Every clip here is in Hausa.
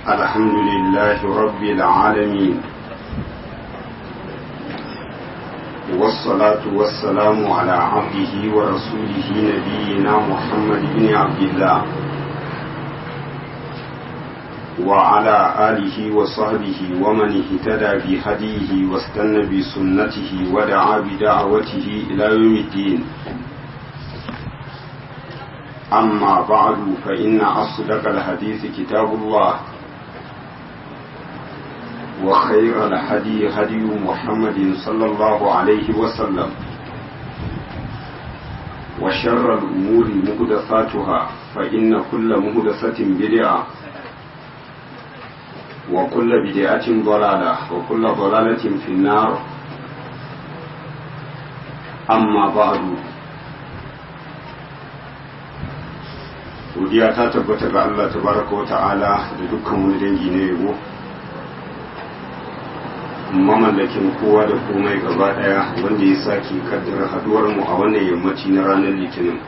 الحمد لله رب العالمين والصلاة والسلام على عبده ورسوله نبينا محمد بن عبد الله وعلى آله وصحبه ومن اهتدى بهديه واستنى بسنته ودعا بدعوته إلى يوم الدين أما بعد فإن أصدق الحديث كتاب الله وخير الهدي هدي محمد صلى الله عليه وسلم وشر الأمور مهدثاتها فإن كل مهدثة بدعة وكل بدعة ضلالة وكل ضلالة في النار أما بعد godiya ta tabbata ga Allah tabaraka wa ta'ala da dukkan wani dangi na yabo mamallakin kowa da komai gaba daya wanda ya sake kaddara haduwar mu a wannan yammaci na ranar litinin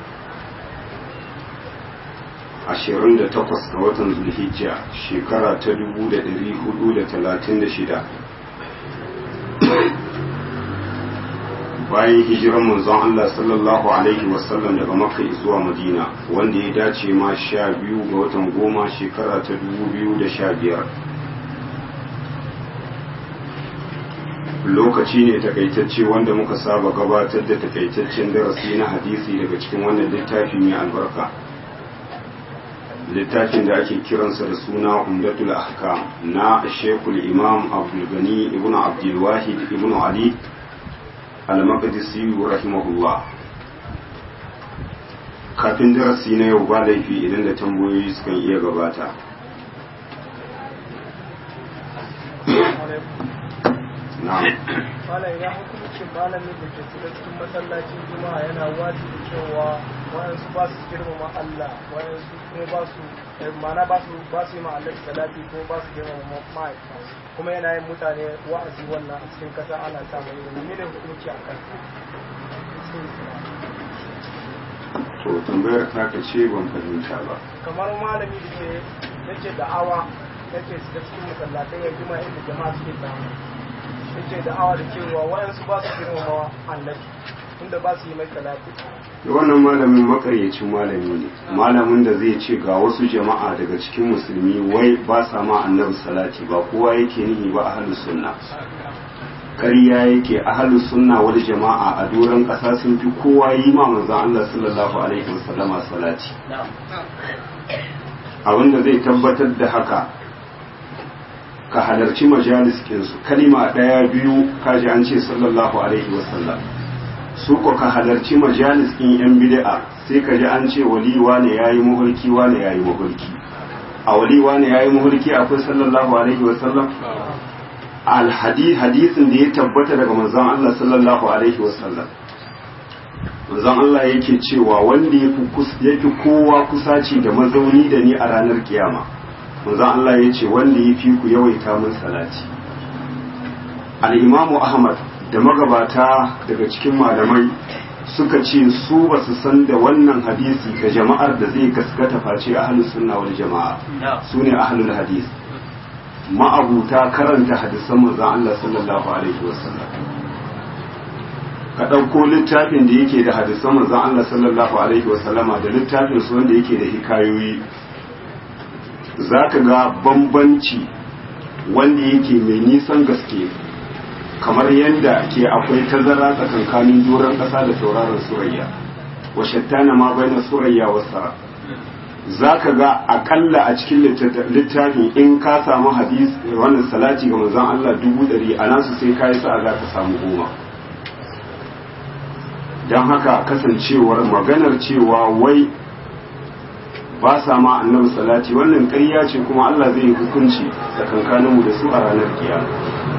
28 ga watan zulhijja shekara ta 1436 bayan hijiran manzon Allah sallallahu alaihi wasallam daga makka zuwa madina wanda ya dace ma sha biyu ga watan goma shekara ta 2015 lokaci ne takaitacce wanda muka saba gabatar da takaitaccen darasi na hadisi daga cikin wannan littafi mai albarka littafin da ake kiransa da suna umdatul ahkam na shekul imam abdulgani ibn abdulwahid ibn ali al-maqdisi rahimahullah kafin darasi na yau ba laifi idan da tambayoyi sukan iya gabata na'am Malam ya hukuncin malamin da ke shiga cikin masallacin juma'a yana wajibi cewa wayansu ba su girmama Allah wayansu kuma ba su mana ba su ba su yi ma Allah salati ko ba su girmama ma'aikata kuma yana yin mutane wa'azi wannan a cikin kasa ana sa mai ilimi ne hukunci a kan to tambayar ta ka ce ban fahimta ba kamar malami da ke yake da'awa yake shiga cikin masallatai ya juma'a inda jama'a suke samu yake da'awa da cewa wayansu ba su girmama Allah tunda ba su yi mai salati da wannan malamin makaryacin malami ne malamin da zai ce ga wasu jama'a daga cikin musulmi wai ba sa ma annabi salati ba kowa yake nihi ba ahlus sunna ƙarya yake ahlus sunna wal jama'a a doron ƙasa sun fi kowa yi ma manzon Allah sallallahu alaihi wasallama salati abinda zai tabbatar da haka ka halarci majalis kinsu kalima ɗaya biyu kaji an ce sallallahu alaihi wasallam su ko ka halarci majalis ɗin yan bid'a sai ka ji an ce wali wane yayi muhulki wane yayi muhulki a wali wane yayi muhulki akwai sallallahu alaihi wa sallam al hadisin da ya tabbata daga manzon Allah sallallahu alaihi wa sallam manzon Allah yake cewa wanda yafi yafi kowa kusaci da mazauni da ni a ranar kiyama manzon Allah ya ce wanda yafi ku yawaita min salati al-imamu ahmad da magabata daga cikin malamai suka ce su ba su san da wannan hadisi ga jama'ar da zai gaskata face ahlus sunna wal jama'a su ne ahlul hadis ma'abuta karanta hadisan manzon Allah sallallahu alaihi wasallam ka ɗauko littafin da yake da hadisan manzon Allah sallallahu alaihi wasallama da littafin su wanda yake da hikayoyi zaka ga bambanci wanda yake mai nisan gaske kamar yadda ke akwai tazara tsakankanin doron ƙasa da tauraron surayya wa shattana ma baina surayya wa sara za ka ga akalla a cikin littafin in ka samu hadis wannan salati ga manzon Allah dubu ɗari a nasu sai ka yi sa'a za ka samu goma don haka kasancewar maganar cewa wai ba sa ma annabi salati wannan ƙarya ce kuma Allah zai yi hukunci tsakankaninmu da su a ranar kiyama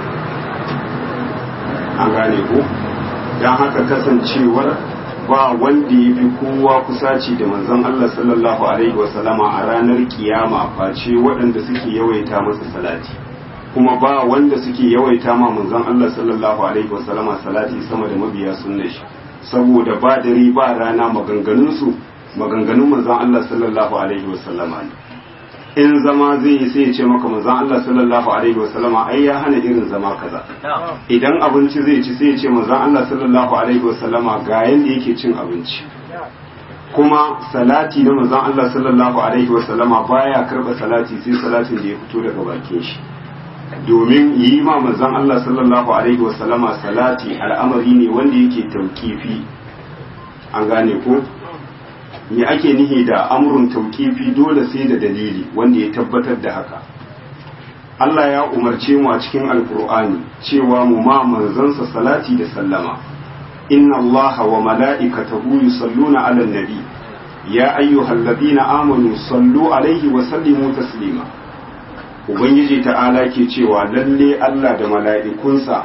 an gane ko don haka kasancewar ba wanda ya fi kowa kusaci da manzon Allah sallallahu alaihi wasallama a ranar kiyama face waɗanda suke yawaita masa salati kuma ba wanda suke yawaita ma manzon Allah sallallahu alaihi wasallama salati sama da mabiya sunnar shi saboda ba dare ba rana maganganun su maganganun manzon Allah sallallahu alaihi wasallama ne in zama zai yi sai ya ce maka manzon Allah sallallahu alaihi wasallama ai ya hana irin zama kaza idan abinci zai ci sai ya ce manzon Allah sallallahu alaihi wasallama ga yanda yake cin abinci kuma salati na manzon Allah sallallahu alaihi wasallama baya karba salati sai salatin da ya fito daga bakin shi domin yi ma manzon Allah sallallahu alaihi wasallama salati al'amari ne wanda yake taukifi an gane ko me ake nihi da amrun taukifi dole sai da dalili wanda ya tabbatar da haka Allah ya umarce mu a cikin alkur'ani cewa mu ma manzansa salati da sallama inna Allah wa mala'ikatahu yusalluna 'alan nabi ya ayyuhalladhina amanu sallu alaihi wa sallimu taslima ubangiji ta'ala ke cewa lalle Allah da mala'ikunsa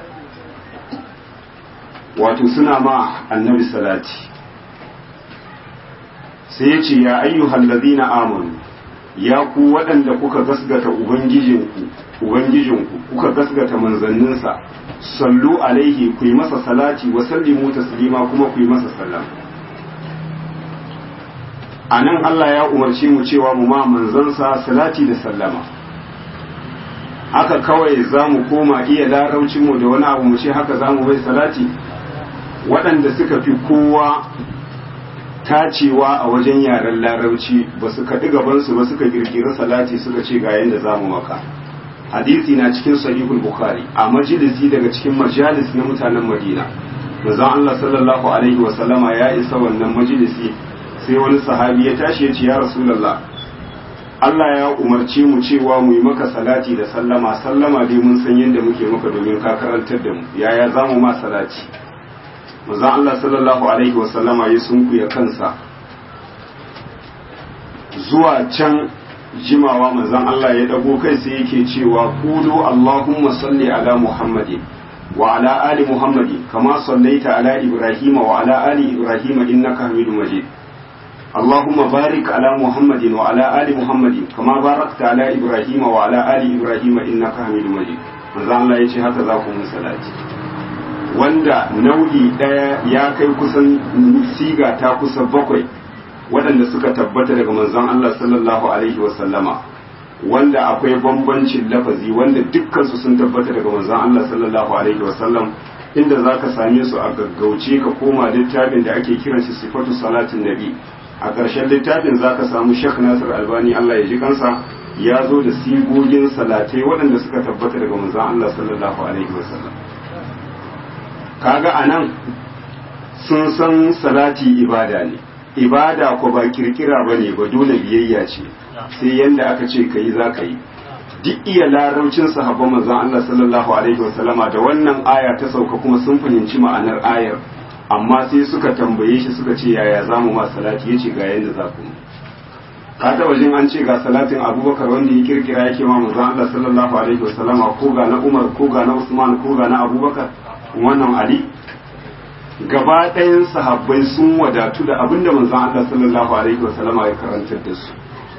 wato suna ma annabi salati sai ya ce ya ayyuhal ladina amanu ya ku waɗanda kuka gasgata ubangijinku ubangijinku kuka gasgata manzanninsa sallu alaihi ku yi masa salati wa sallimu taslima kuma ku yi masa sallam a nan Allah ya umarci mu cewa mu ma manzansa salati da sallama haka kawai za mu koma iya laraucinmu da wani abu mu ce haka za mu bai salati waɗanda suka fi kowa tacewa a wajen yaren larauci ba su kaɗi gabansu ba suka ƙirƙiri salati suka ce ga yadda za mu maka hadisi na cikin sahihul bukhari a majalisi daga cikin majalis na mutanen madina manzon Allah sallallahu alaihi wa sallama ya isa wannan majalisi sai wani sahabi ya tashi ya ce ya rasulullah Allah ya umarce mu cewa mu yi maka salati da sallama sallama dai mun san yadda muke maka domin ka karantar da mu yaya za mu ma salati manzon Allah sallallahu alaihi wasallama ya sunkuya kansa zuwa can jimawa manzon Allah ya dago kai sai yake cewa qulu Allahumma salli ala Muhammadin wa ala ali Muhammadin kama sallaita ala Ibrahim wa ala ali Ibrahim innaka Hamidum Majid اللهم بارك على محمد وعلى آل محمد كما باركت على إبراهيم وعلى آل إبراهيم إنك حميد مجيد manzo Allah ya ce haka za ku mun salati wanda nau'i ɗaya ya kai kusan siga ta kusa bakwai waɗanda suka tabbata daga manzon Allah sallallahu alaihi wa sallama wanda akwai bambancin lafazi wanda dukkan su sun tabbata daga manzon Allah sallallahu alaihi wa sallam inda zaka same su a gaggauce ka koma littafin da ake kiran shi sifatu salatin nabi a ƙarshen littafin zaka samu Sheikh Nasir Albani Allah ya ji kansa ya zo da sigogin salatai waɗanda suka tabbata daga manzon Allah sallallahu alaihi wa sallam kaga anan sun san salati ibada ne ibada ko ba kirkira ba ne ba dole biyayya ce sai yanda aka ce ka yi za ka yi duk iya laraucin sahabban manzon Allah sallallahu alaihi wasallama da wannan aya ta sauka kuma sun fahimci ma'anar ayar amma sai suka tambaye shi suka ce yaya za mu ma salati ya ce ga yanda za ku ka taɓa jin an ce ga salatin abubakar wanda ya kirkira yake ma manzon Allah sallallahu alaihi wasallama ko ga na umar ko ga na usman ko ga na abubakar wannan ali gaba ɗayan sahabbai sun wadatu da abin da manzon Allah sallallahu alaihi wa sallama ya karantar da su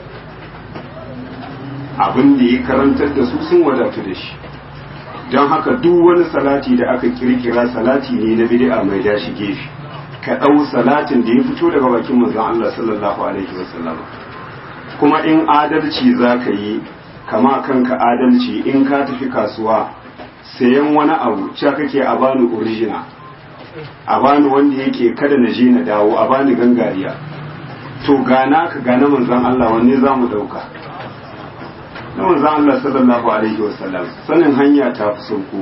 abin da ya karantar da su sun wadatu da shi don haka duk wani salati da aka kirkira salati ne na bid'a mai dashi gefe ka ɗau salatin da ya fito daga bakin manzon Allah sallallahu alaihi wa sallama kuma in adalci za ka yi kama kanka adalci in ka tafi kasuwa sayan wani abu cewa kake a bani original a bani wanda yake kada na je na dawo a bani gangariya to gana ka gana manzan Allah wanne za mu ɗauka na manzan Allah sallallahu alaihi wasallam sanin hanya ta fi sauko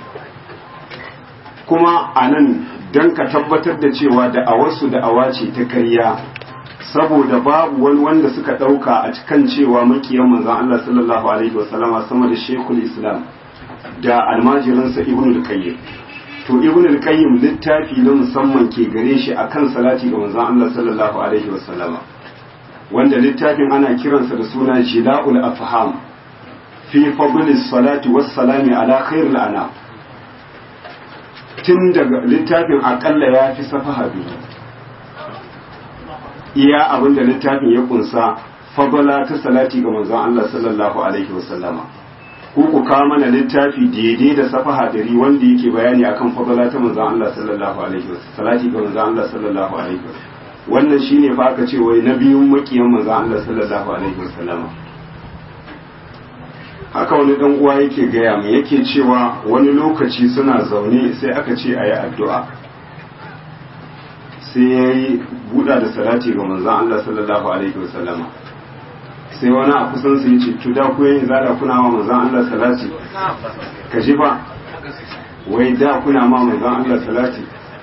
kuma a nan don ka tabbatar da cewa da'awarsu da'awa ce ta karya saboda babu wani wanda suka ɗauka a cikin cewa makiyan manzan Allah sallallahu alaihi wasallama sama da shekul islam da almajiransa ibn al-qayyim to ibn al-qayyim littafi na musamman ke gare shi akan salati ga manzon Allah sallallahu alaihi wasallama wanda littafin ana kiransa da suna jila'ul afham fi fadlis salati was salami ala khairil anam tun daga littafin akalla ya fi safaha biyu iya abinda littafin ya kunsa fadala ta salati ga manzon Allah sallallahu alaihi wasallama ko ku kawo mana littafi daidai da safaha dari wanda yake bayani akan fadala ta manzon Allah sallallahu alaihi wasallam salati ga manzon Allah sallallahu alaihi wasallam wannan shine fa aka ce wai na biyun makiyan manzon Allah sallallahu alaihi wasallam haka wani dan uwa yake gaya mu yake cewa wani lokaci suna zaune sai aka ce a yi addu'a sai ya yi buɗa da salati ga manzan Allah sallallahu alaihi wasallama sai wani a kusan su yi ce tuda ku yin zada kuna ma manzan Allah salati ka ji ba wai da kuna ma manzan Allah salati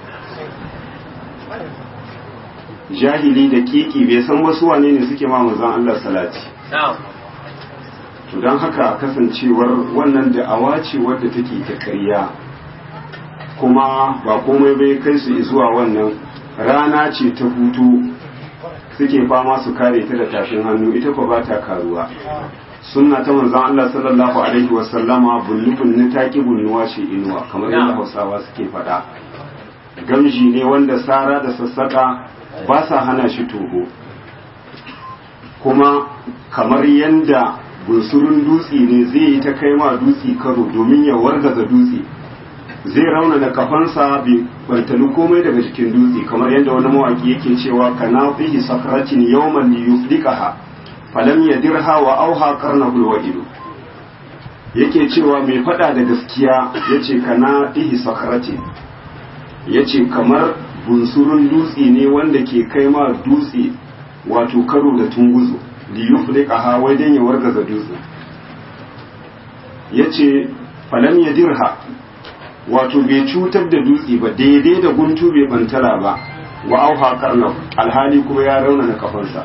jahili da kiki bai san wasu wane ne suke ma manzan Allah salati to don haka kasancewar wannan da'awa ce wadda take ta ƙarya kuma ba komai bai kai su zuwa wannan rana ce ta hutu suke fama su kare ta da tashin hannu ita ko ba ta karuwa sunna ta manzon Allah sallallahu alaihi wa sallama bunni bunni ta ki bunnuwa ce inuwa kamar yadda Hausawa suke faɗa gamji ne wanda sara da sassaka ba sa hana shi toho kuma kamar yadda bunsurun dutse ne zai yi ta kai ma dutse karo domin ya wargaza dutse zai rauna da kafansa bai bantali komai daga jikin dutse kamar yadda wani mawaki yake cewa kana fihi sakratin yawman li yuflikaha falam yadirha wa auha qarnahul wa'idu yake cewa mai fada da gaskiya yace kana fihi sakratin yace kamar bunsurun dutse ne wanda ke kai ma dutse wato karo da tunguzo li yuflikaha wai dan ya wargaza dutse yace falam yadirha wato bai cutar da dutse ba daidai da guntu bai bantala ba wa auha karnaf alhali kuma ya rauna na kafansa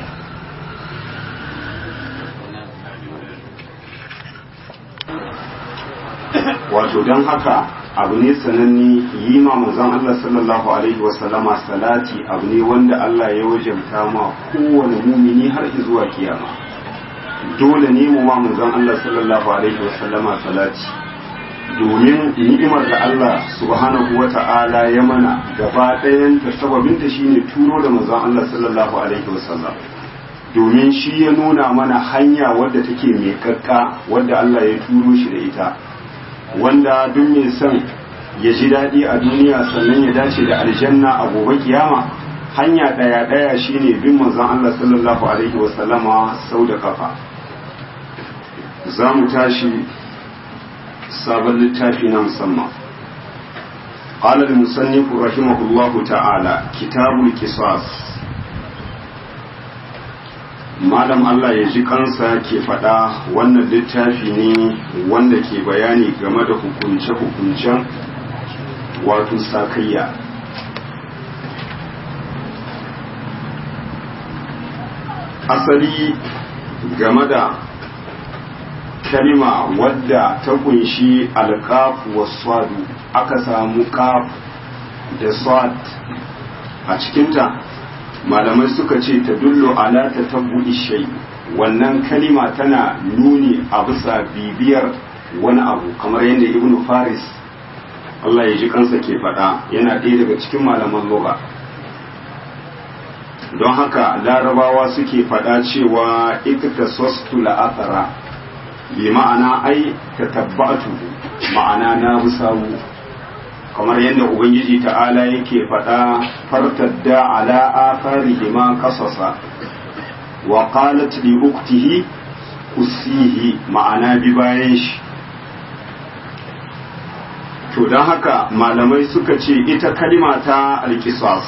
wato don haka abu ne sananni yi ma manzon Allah sallallahu alaihi wasallama salati abu ne wanda Allah ya wajabta ma kowane mumini har zuwa kiyama dole ne mu ma manzon Allah sallallahu alaihi wasallama salati domin ni'imar da Allah subhanahu wa ta'ala ya mana gaba ɗayan ta sababinta shine turo da manzon Allah sallallahu alaihi wasallam domin shi ya nuna mana hanya wadda take mai kakka wadda Allah ya turo shi da ita wanda duk mai son ya ji daɗi a duniya sannan ya dace da aljanna a gobe kiyama hanya ɗaya ɗaya shine bin manzon Allah sallallahu alaihi wasallama sau da kafa za mu tashi sabon littafi na musamman قال المصنف رحمه الله تعالى كتاب القصاص malam Allah ya ji kansa ke faɗa wannan littafi ne wanda ke bayani game da hukunce-hukuncen wato sakayya asali game da kalima wadda ta kunshi alkafu wa swadu aka samu kaf da swad a cikinta malamai suka ce ta dullo ala ta tabbu ishai wannan kalima tana nuni a bisa bibiyar wani abu kamar yadda ibnu faris Allah ya ji kansa ke faɗa yana ɗaya daga cikin malaman lugha don haka larabawa suke faɗa cewa ikta sostu la'athara bi ma'ana ai ta tabbatu ma'ana na musawu kamar yadda ubangiji ta'ala yake faɗa fartadda ala atharihi ma qasasa wa qalat li uktihi kusihi ma'ana bi bayan shi to don haka malamai suka ce ita kalima ta alkisas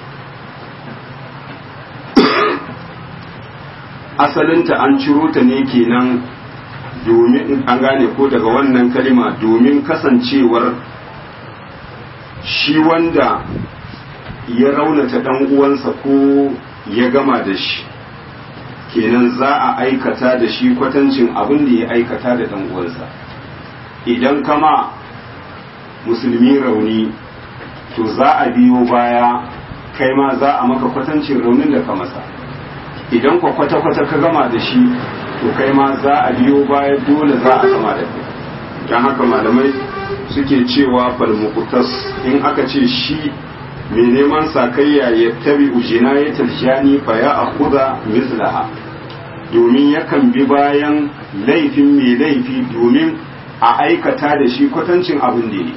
asalinta an ciro ta ne kenan domin an gane ko daga wannan kalima domin kasancewar shi wanda ya raunata dan uwansa ko ya gama da shi kenan za a aikata da shi kwatancin abin da ya aikata da dan uwansa idan kama musulmi rauni to za a biyo baya kai ma za a maka kwatancin raunin da ka masa idan kwa kwata-kwata ka gama da shi to kai ma za a biyo baya dole za a gama da kai don haka malamai suke cewa falmukutas in aka ce shi mai neman sakayya ya tabi ujina ya tarjani fa ya akuda mislaha domin yakan bi bayan laifin mai laifi domin a aikata da shi kwatancin abin da ne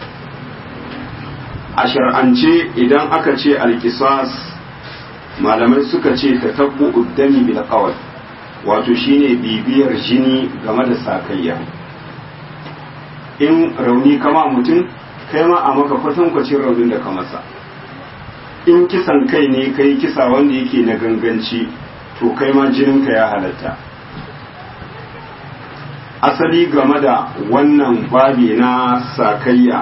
a shar'ance idan aka ce alkisas malamai suka ce ta tabbu uddami bil qawl wato shine bibiyar jini game da sakayya in rauni kama mutum kai ma a maka kwatankwacin raunin da ka masa in kisan kai ne kai kisa wanda yake na ganganci to kai ma jininka ya halatta asali game da wannan babi na sakayya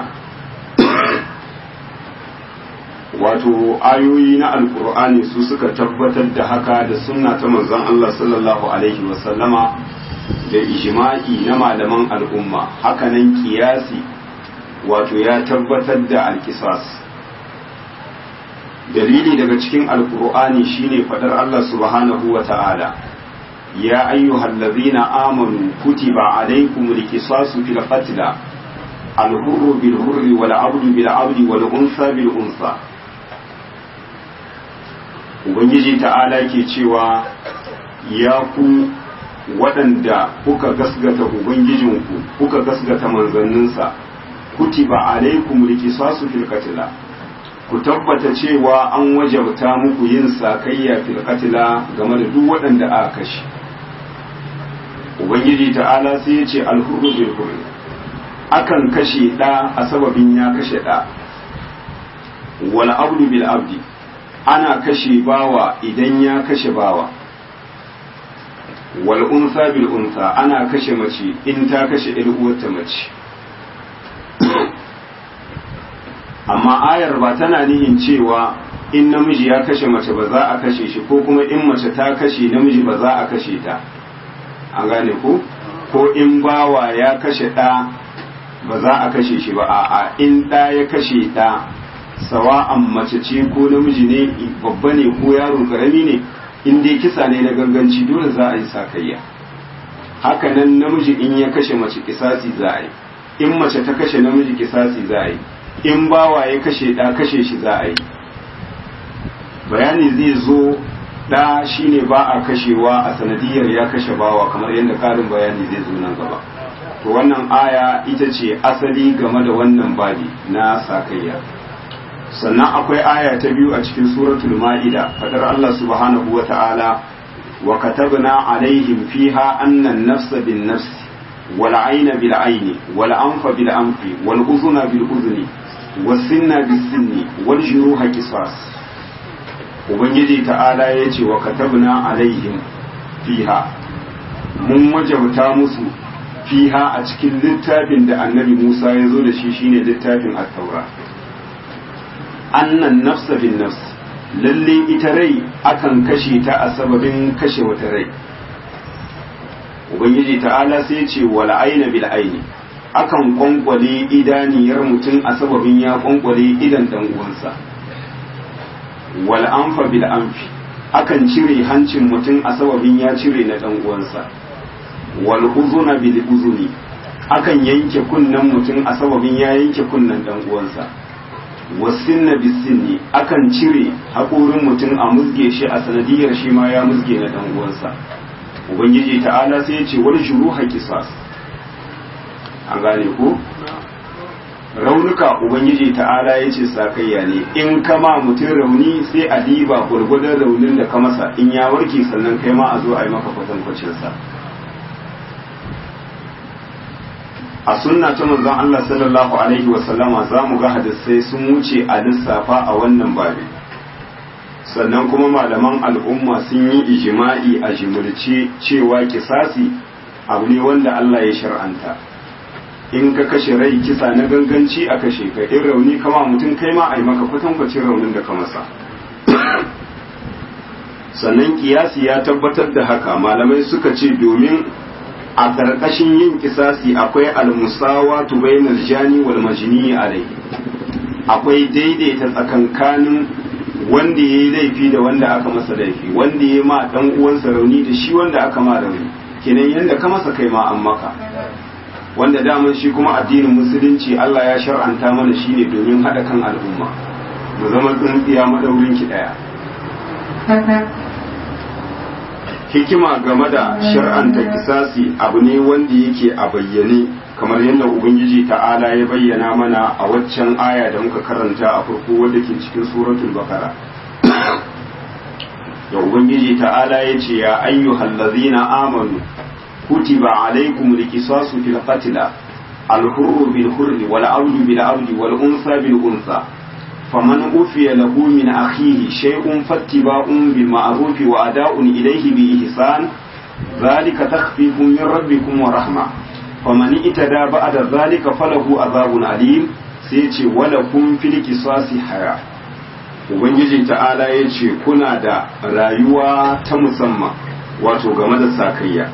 wato ayoyi na alkur'ani su suka tabbatar da haka da sunna ta manzon Allah sallallahu alaihi wasallama da ijma'i na malaman al'umma hakanan kiyasi wato ya tabbatar da alkisas dalili daga cikin alkur'ani shine fadar Allah subhanahu wa ta'ala ya ayyuhal ladzina amanu kutiba alaykumul qisasu fil qatl al-hurru bil hurri wal 'abdu bil 'abdi wal unsa bil unsa ubangiji ta'ala ke cewa ya ku waɗanda kuka gasgata ubangijinku kuka gasgata manzanninsa kutiba alaikum liqisasu fil qatla ku tabbata cewa an wajabta muku yin sakayya fil qatla game da duk waɗanda aka kashe ubangiji ta'ala sai ya ce alhurru bil hurri akan kashe ɗa a sababin ya kashe ɗa wal abdu bil abdi ana kashe bawa idan ya kashe bawa wal unsa bil unsa ana kashe mace in ta kashe ɗan uwarta mace amma ayar ba tana nihin cewa in namiji ya kashe mace ba za a kashe shi ko kuma in mace ta kashe namiji ba za a kashe ta an gane ko ko in bawa ya kashe ɗa ba za a kashe shi ba a'a in ɗa ya kashe ɗa sawa'an mace ce ko namiji ne babba ne ko yaro karami ne in dai kisa ne na ganganci dole za a yi sakayya haka nan namiji in ya kashe mace kisasi za a yi in mace ta kashe namiji kisasi za a yi in bawa ya kashe ɗa kashe shi za a yi bayani zai zo ɗa shine ba a kashewa a sanadiyar ya kashe bawa kamar yadda ƙarin bayani zai zo nan gaba to wannan aya ita ce asali game da wannan babi na sakayya sannan akwai aya ta biyu a cikin suratul ma'ida fadar Allah subhanahu wa ta'ala wa katabna alaihim fiha annan nafsa bin nafsi wal ayna bil ayni wal anfa bil anfi wal uzuna bil uzni was sinna bis sinni wal juruha qisas ubangiji ta'ala yace wa katabna alaihim fiha mun wajabta musu fiha a cikin littafin da annabi Musa ya zo da shi shine littafin at-taura annan nafsa bin nafs lalle ita rai akan kashe ta a sababin kashe wata rai ubangiji ta'ala sai ce wal aina bil aini akan kwankwale idaniyar mutum a sababin ya kwankwale idan dan uwansa wal anfa bil anfi akan cire hancin mutum a sababin ya cire na dan uwansa wal uzuna bil uzuni akan yanke kunnen mutum a sababin ya yanke kunnen dan uwansa wasinna bisinni akan cire haƙorin mutum a musge shi a sanadiyar shi ma ya musge na dan uwansa ubangiji ta'ala sai ya ce wani shuru haƙisas an gane ko raunuka ubangiji ta'ala ya ce sakayya ne in kama mutum rauni sai a diba gwargwadon raunin da ka masa in ya warke sannan kai ma a zo a yi maka kwatankwacinsa a sunna ta manzon Allah sallallahu alaihi wa sallama za mu ga hadisai sun wuce a lissafa a wannan babi sannan kuma malaman al'umma sun yi ijima'i a jimurce cewa kisasi abu ne wanda Allah ya shar'anta in ka kashe rai kisa na ganganci a kashe ka in rauni kama mutum kai ma a yi maka kwatankwacin raunin da ka masa sannan kiyasi ya tabbatar da haka malamai suka ce domin a ƙarƙashin yin kisasi akwai almusawa bainal jani wal majni alai akwai daidaita tsakankanin wanda ya yi laifi da wanda aka masa laifi wanda ya ma dan uwansa rauni da shi wanda aka ma rauni kenan yanda ka masa kai ma an maka wanda daman shi kuma addinin musulunci Allah ya shar'anta mana shi ne domin haɗa kan al'umma mu zama tsintsiya madaurin ki ɗaya hikima game da shar'anta kisasi abu ne wanda yake a bayyane kamar yadda ubangiji ta'ala ya bayyana mana a waccan aya da muka karanta a farko wadda ke cikin suratul bakara da ubangiji ta'ala ya ce ya ayyuhal ladzina amanu kutiba alaykumul qisasu fil qatla al-hurru bil hurri wal abdu bil abdi wal unsa bil unsa faman ufiya lahu min akhihi shay'un fattiba'un bil ma'ruf wa ada'un ilayhi bi ihsan ذلك تخفيف من ربكم ورحمة فمن اتدى بعد ذلك فله عذاب أليم سيتي ولكم في القصاص حياة Ubangiji ta'ala ya ce kuna da rayuwa ta musamman wato game da sakayya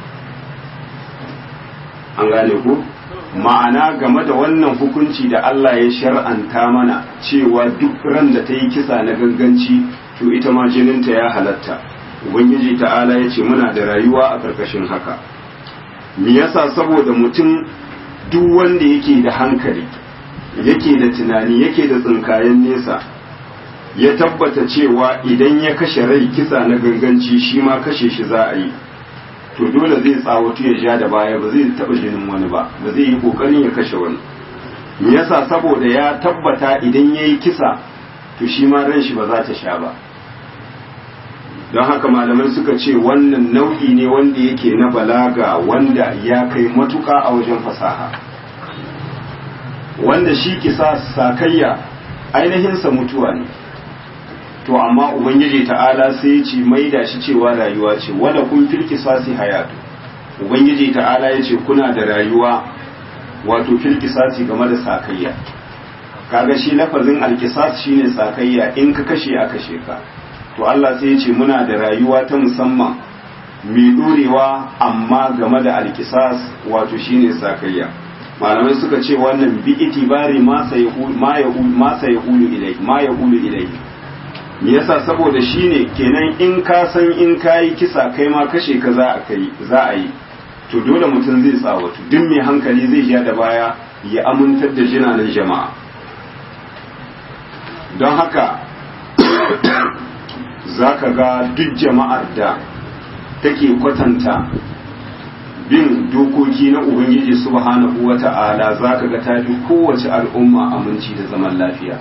an gane ku ma'ana game da wannan hukunci da Allah ya shar'anta mana cewa duk ran da ta yi kisa na ganganci to ita ma jininta ya halatta ubangiji ta'ala ya ce muna da rayuwa a ƙarƙashin haka me yasa saboda mutum duk wanda yake da hankali yake da tunani yake da tsinkayen nesa ya tabbata cewa idan ya kashe rai kisa na ganganci shi ma kashe shi za a yi to dole zai tsawatu ya ja da baya ba zai taɓa jinin wani ba ba zai yi ƙoƙarin ya kashe wani me yasa saboda ya tabbata idan ya yi kisa to shi ma ran shi ba za ta sha ba don haka malamai suka ce wannan nau'i ne wanda yake na balaga wanda ya kai matuƙa a wajen fasaha wanda shi kisa sakayya ainihinsa mutuwa ne to amma ubangiji ta'ala sai ya ce maida shi cewa rayuwa ce wala kun fil kisasi hayatu ubangiji ta'ala ya ce kuna da rayuwa wato fil kisasi game da sakayya kaga shi lafazin alkisas shine sakayya in ka kashe a kashe ka to Allah sai ya ce muna da rayuwa ta musamman mai dorewa amma game da alkisas wato shine sakayya malamai suka ce wannan bi itibari ma sayaqulu ilai ma yaqulu ilai me yasa saboda shine kenan in ka san in kayi kisa kai ma kashe ka za a kai za a yi to dole mutum zai tsawatu duk mai hankali zai ja da baya ya amintar da jinanan jama'a don haka za ka ga duk jama'ar da take kwatanta bin dokoki na ubangiji subhanahu wa ta'ala za ka ga tafi kowace al'umma aminci da zaman lafiya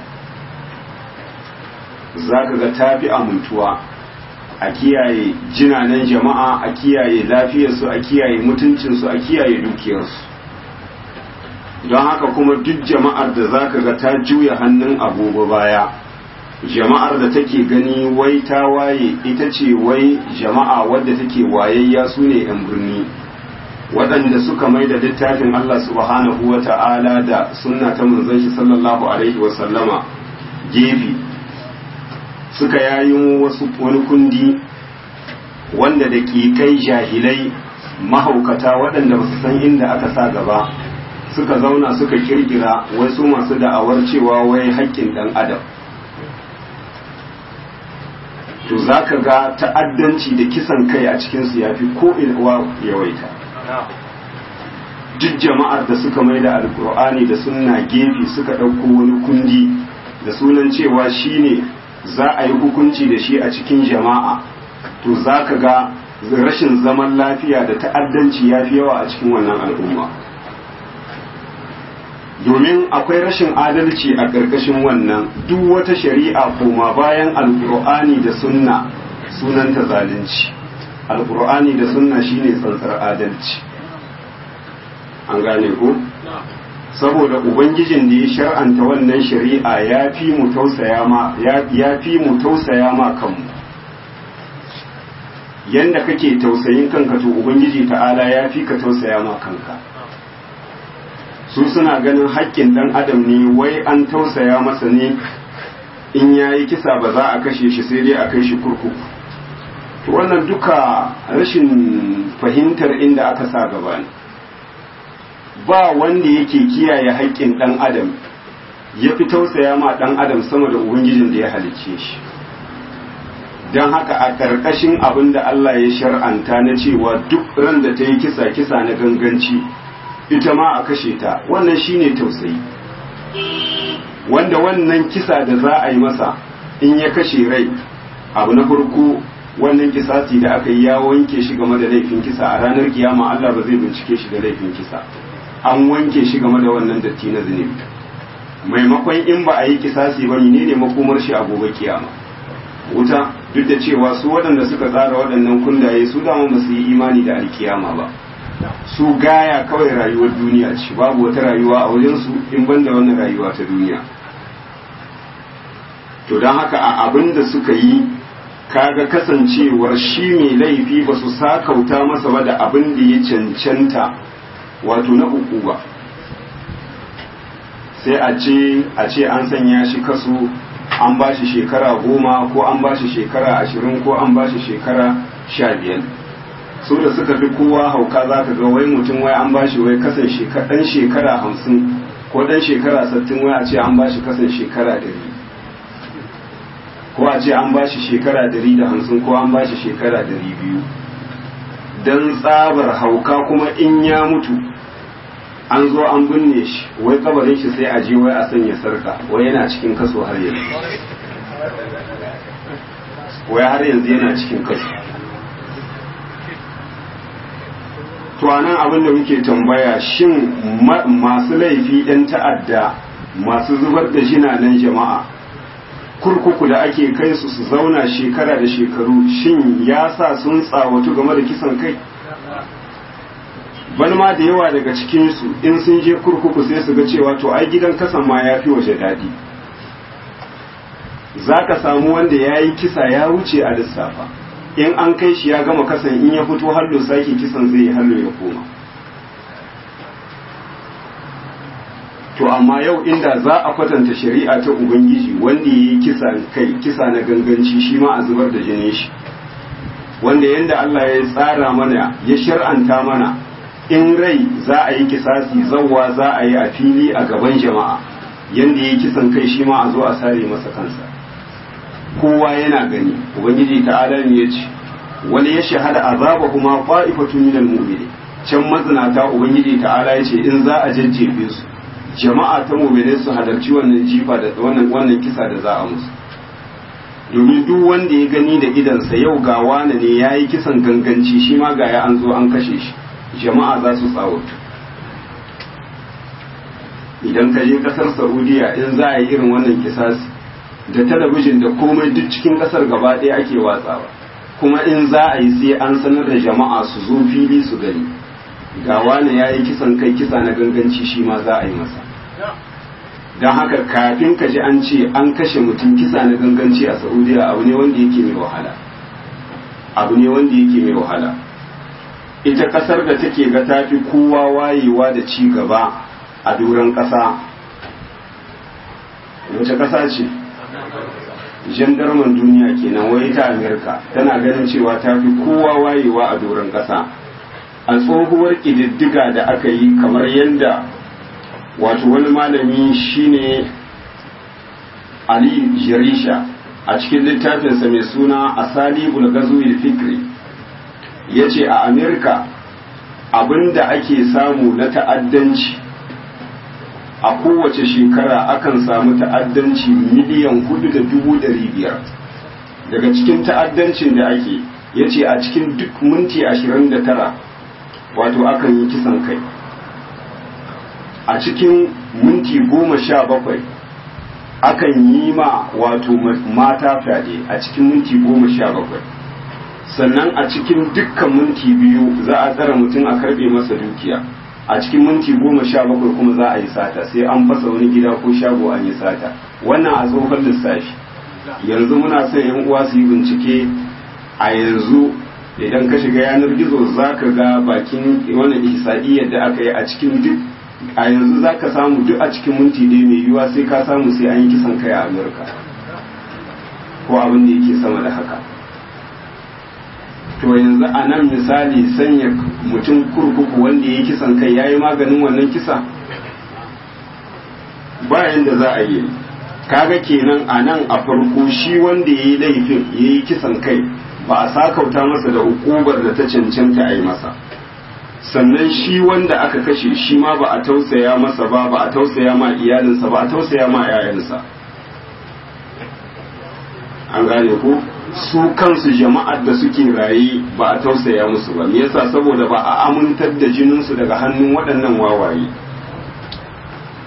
za ka ga tafi amintuwa a kiyaye jinanen jama'a a kiyaye lafiyarsu a kiyaye mutuncinsu a kiyaye dukiyarsu don haka kuma duk jama'ar da za ka ga ta juya hannun agogo baya jama'ar da take gani wai ta waye ita ce wai jama'a wadda take wayayya su ne 'yan birni waɗanda suka mai da littafin Allah subhanahu wa ta'ala da sunna ta manzon shi sallallahu alaihi wa sallama gefe suka yayin wasu wani kundi wanda da kai jahilai mahaukata waɗanda ba su san inda aka sa gaba suka zauna suka kirkira wasu masu da'awar cewa wai haƙƙin ɗan adam to za ka ga ta'addanci da kisan kai a cikinsu ya fi ko yawaita duk jama'ar da suka mai da alkur'ani da sunna gefe suka ɗauko wani kundi da sunan cewa shine za a yi hukunci da shi a cikin jama'a to za ka ga rashin zaman lafiya da ta'addanci ya fi yawa a cikin wannan al'umma domin akwai rashin adalci a ƙarƙashin wannan duk wata shari'a koma bayan alkur'ani da sunna sunanta zalunci alkur'ani da sunna shine tsantsar adalci an gane ko saboda ubangijin da ya shar'anta wannan shari'a ya fi mu tausaya ma ya fi mu tausaya ma kanmu yanda kake tausayin kanka to ubangiji ta'ala ya fi ka tausaya ma kanka su suna ganin haƙƙin ɗan adam ne wai an tausaya masa ne in ya yi kisa ba za a kashe shi sai dai a kai shi kurkuku to wannan duka rashin fahimtar inda aka sa gaba ne ba wanda yake kiyaye haƙƙin ɗan adam ya fi tausaya ma ɗan adam sama da ubangijin da ya halicce shi don haka a ƙarƙashin abin da Allah ya shar'anta na cewa duk ran da ta yi kisa kisa na ganganci ita ma a kashe ta wannan shine tausayi wanda wannan kisa da za a yi masa in ya kashe rai abu na farko wannan kisasi da aka yi ya wanke shi game da laifin kisa a ranar kiyama Allah ba zai bincike shi da laifin kisa an wanke shi game da wannan datti na zunubi maimakon in ba a yi kisasi ba ne ne makomar shi a gobe kiyama wuta duk da cewa su waɗanda suka tsara waɗannan kundaye su dama ba su yi imani da alkiyama ba su gaya kawai rayuwar duniya ce babu wata rayuwa a wajensu in banda wannan rayuwa ta duniya to don haka a abin da suka yi kaga kasancewar shi mai laifi ba su sakauta masa ba da abin da ya cancanta wato na uku ba sai a ce a ce an sanya shi kaso an ba shi shekara goma ko an ba shi shekara ashirin ko an ba shi shekara sha biyar su da suka fi kowa hauka za ka ga wai mutum wai an ba shi wai kasan ɗan shekara hamsin ko ɗan shekara sattin wai a ce an ba shi kasan shekara ɗari ko a ce an ba shi shekara ɗari da hamsin ko an ba shi shekara ɗari biyu don tsabar hauka kuma in ya mutu an zo an binne shi wai kabarin shi sai a je wai a sanya sarka wai yana cikin kaso har yanzu wai har yanzu yana cikin kaso to anan abin da muke tambaya shin masu laifi ɗan ta'adda masu zubar da jinanan jama'a kurkuku da ake kai su su zauna shekara da shekaru shin ya sa sun tsawatu game da kisan kai bani ma da yawa daga cikinsu in sun je kurkuku sai su ga cewa to ai gidan kasan ma ya fi waje daɗi za ka samu wanda ya yi kisa ya wuce a lissafa in an kai shi ya gama kasan in ya fito hallo sake kisan zai yi hallo ya koma to amma yau inda za a kwatanta shari'a ta ubangiji wanda ya yi kisa kai kisa na ganganci shi ma a zubar da jinin shi wanda yadda Allah ya tsara mana ya shar'anta mana in rai za a yi kisasi zawwa za a yi a fili a gaban jama'a yadda ya yi kisan kai shi ma a zo a sare masa kansa kowa yana gani ubangiji ta'ala ne ya ce wani ya shahada azaba kuma fa'ifatun minal mu'mini can mazinata ubangiji ta'ala ya ce in za a jajjefe su jama'a ta mu'mini su halarci wannan jifa da wannan wannan kisa da za a musu domin duk wanda ya gani da idansa yau ga wane ne ya yi kisan ganganci shi ma ga ya an zo an kashe shi jama'a za su tsawatu idan ka je kasar saudiya in za a yi irin wannan kisasi da talabijin da komai duk cikin kasar gaba ɗaya ake watsawa kuma in za a yi sai an sanar da jama'a su zo fili su gani ga wane ya yi kisan kai kisa na ganganci shi ma za a yi masa don haka kafin ka ji an ce an kashe mutum kisa na ganganci a saudiya abu ne wanda yake mai wahala abu ne wanda yake mai wahala ita kasar da take ga tafi kowa wayewa da ci gaba a duran kasa wace kasa ce jandarman duniya kenan wai ta amerika tana ganin cewa tafi kowa wayewa a duran kasa a tsohuwar ƙididdiga da aka yi kamar yadda wato wani malami shine ali jarisha a cikin littafinsa mai suna asali bulgazuwil fikri ya ce a amerika abinda ake samu na ta'addanci a kowace shekara akan samu ta'addanci miliyan hudu da dubu dari biyar daga cikin ta'addancin da ake ya ce a cikin duk minti ashirin da tara wato akan yi kisan kai a cikin minti goma sha bakwai akan yi ma wato mata fyaɗe a cikin minti goma sha bakwai sannan a cikin dukkan minti biyu za a tsara mutum a karbe masa dukiya a cikin minti goma sha bakwai kuma za a yi sata sai an fasa wani gida ko shago an yi sata wannan a tsohon lissafi yanzu muna son yan uwa su yi bincike a yanzu idan ka shiga yanar gizo za ka ga bakin wannan ihsadiyyar da aka yi a cikin duk a yanzu za ka samu duk a cikin minti ɗaya mai yiwuwa sai ka samu sai an yi kisan kai a amurka ko abin da yake sama da haka to yanzu a nan misali sanya mutum kurkuku wanda ya yi kisan kai ya yi maganin wannan kisa bayan da za a yi kaga kenan a nan a farko shi wanda ya yi laifin ya yi kisan kai ba a sakauta masa da ukubar da ta cancanta a yi masa sannan shi wanda aka kashe shi ma ba a tausaya masa ba ba a tausaya ma iyalinsa ba a tausaya ma 'ya'yansa an gane ko su kansu jama'ar da suke raye ba a tausaya musu ba me yasa saboda ba a amintar da jininsu daga hannun waɗannan wawaye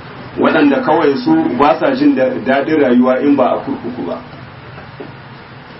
waɗanda kawai su ba sa jin daɗin rayuwa in ba a kurkuku ba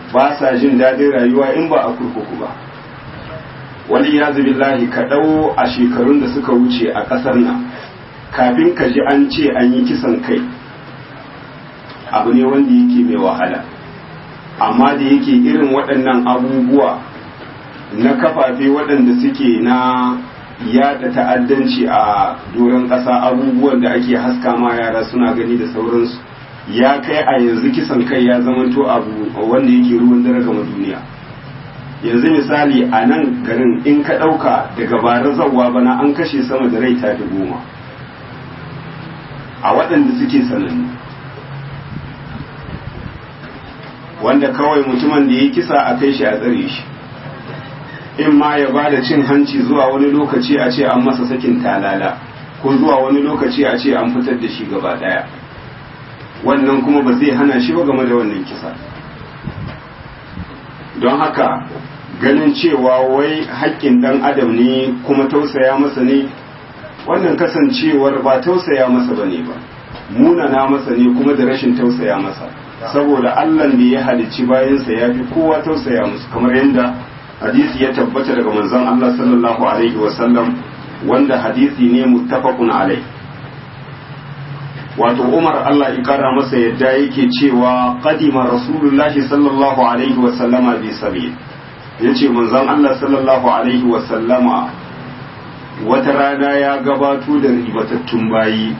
ba sa jin daɗin rayuwa in ba a kurkuku ba wani ya billahi ka ɗau a shekarun da suka wuce a ƙasar nan kafin ka ji an ce an yi kisan kai abu ne wanda yake mai wahala amma da yake irin waɗannan abubuwa na kafafe waɗanda suke na yada ta'addanci a doron ƙasa abubuwan da ake haska ma yara suna gani da sauransu ya kai a yanzu kisan kai ya zamanto abu wanda yake ruwan dare gama duniya yanzu misali a nan garin in ka ɗauka daga bara zawwa bana an kashe sama da rai tafi goma a waɗanda suke sanannu wanda kawai mutumin da ya kisa a kai shi a tsare shi in ma ya ba da cin hanci zuwa wani lokaci a ce an masa sakin talala ko zuwa wani lokaci a ce an fitar da shi gaba ɗaya wannan kuma ba zai hana shi ba game da wannan kisa don haka ganin cewa wai haƙƙin ɗan adam ne kuma tausaya masa ne wannan kasancewar ba tausaya masa ba ne ba munana masa ne kuma da rashin tausaya masa saboda allah da ya halicci bayansa ya fi kowa tausaya musu kamar yadda hadisi ya tabbata daga manzon allah sallallahu alaihi wasallam wanda hadisi ne muttafaqun alai wato umar allah ya kara masa yadda yake cewa qadima rasulullahi sallallahu alaihi wasallama bi sabil yace manzon allah sallallahu alaihi wasallama wata rana ya gabato da ribatattun bayi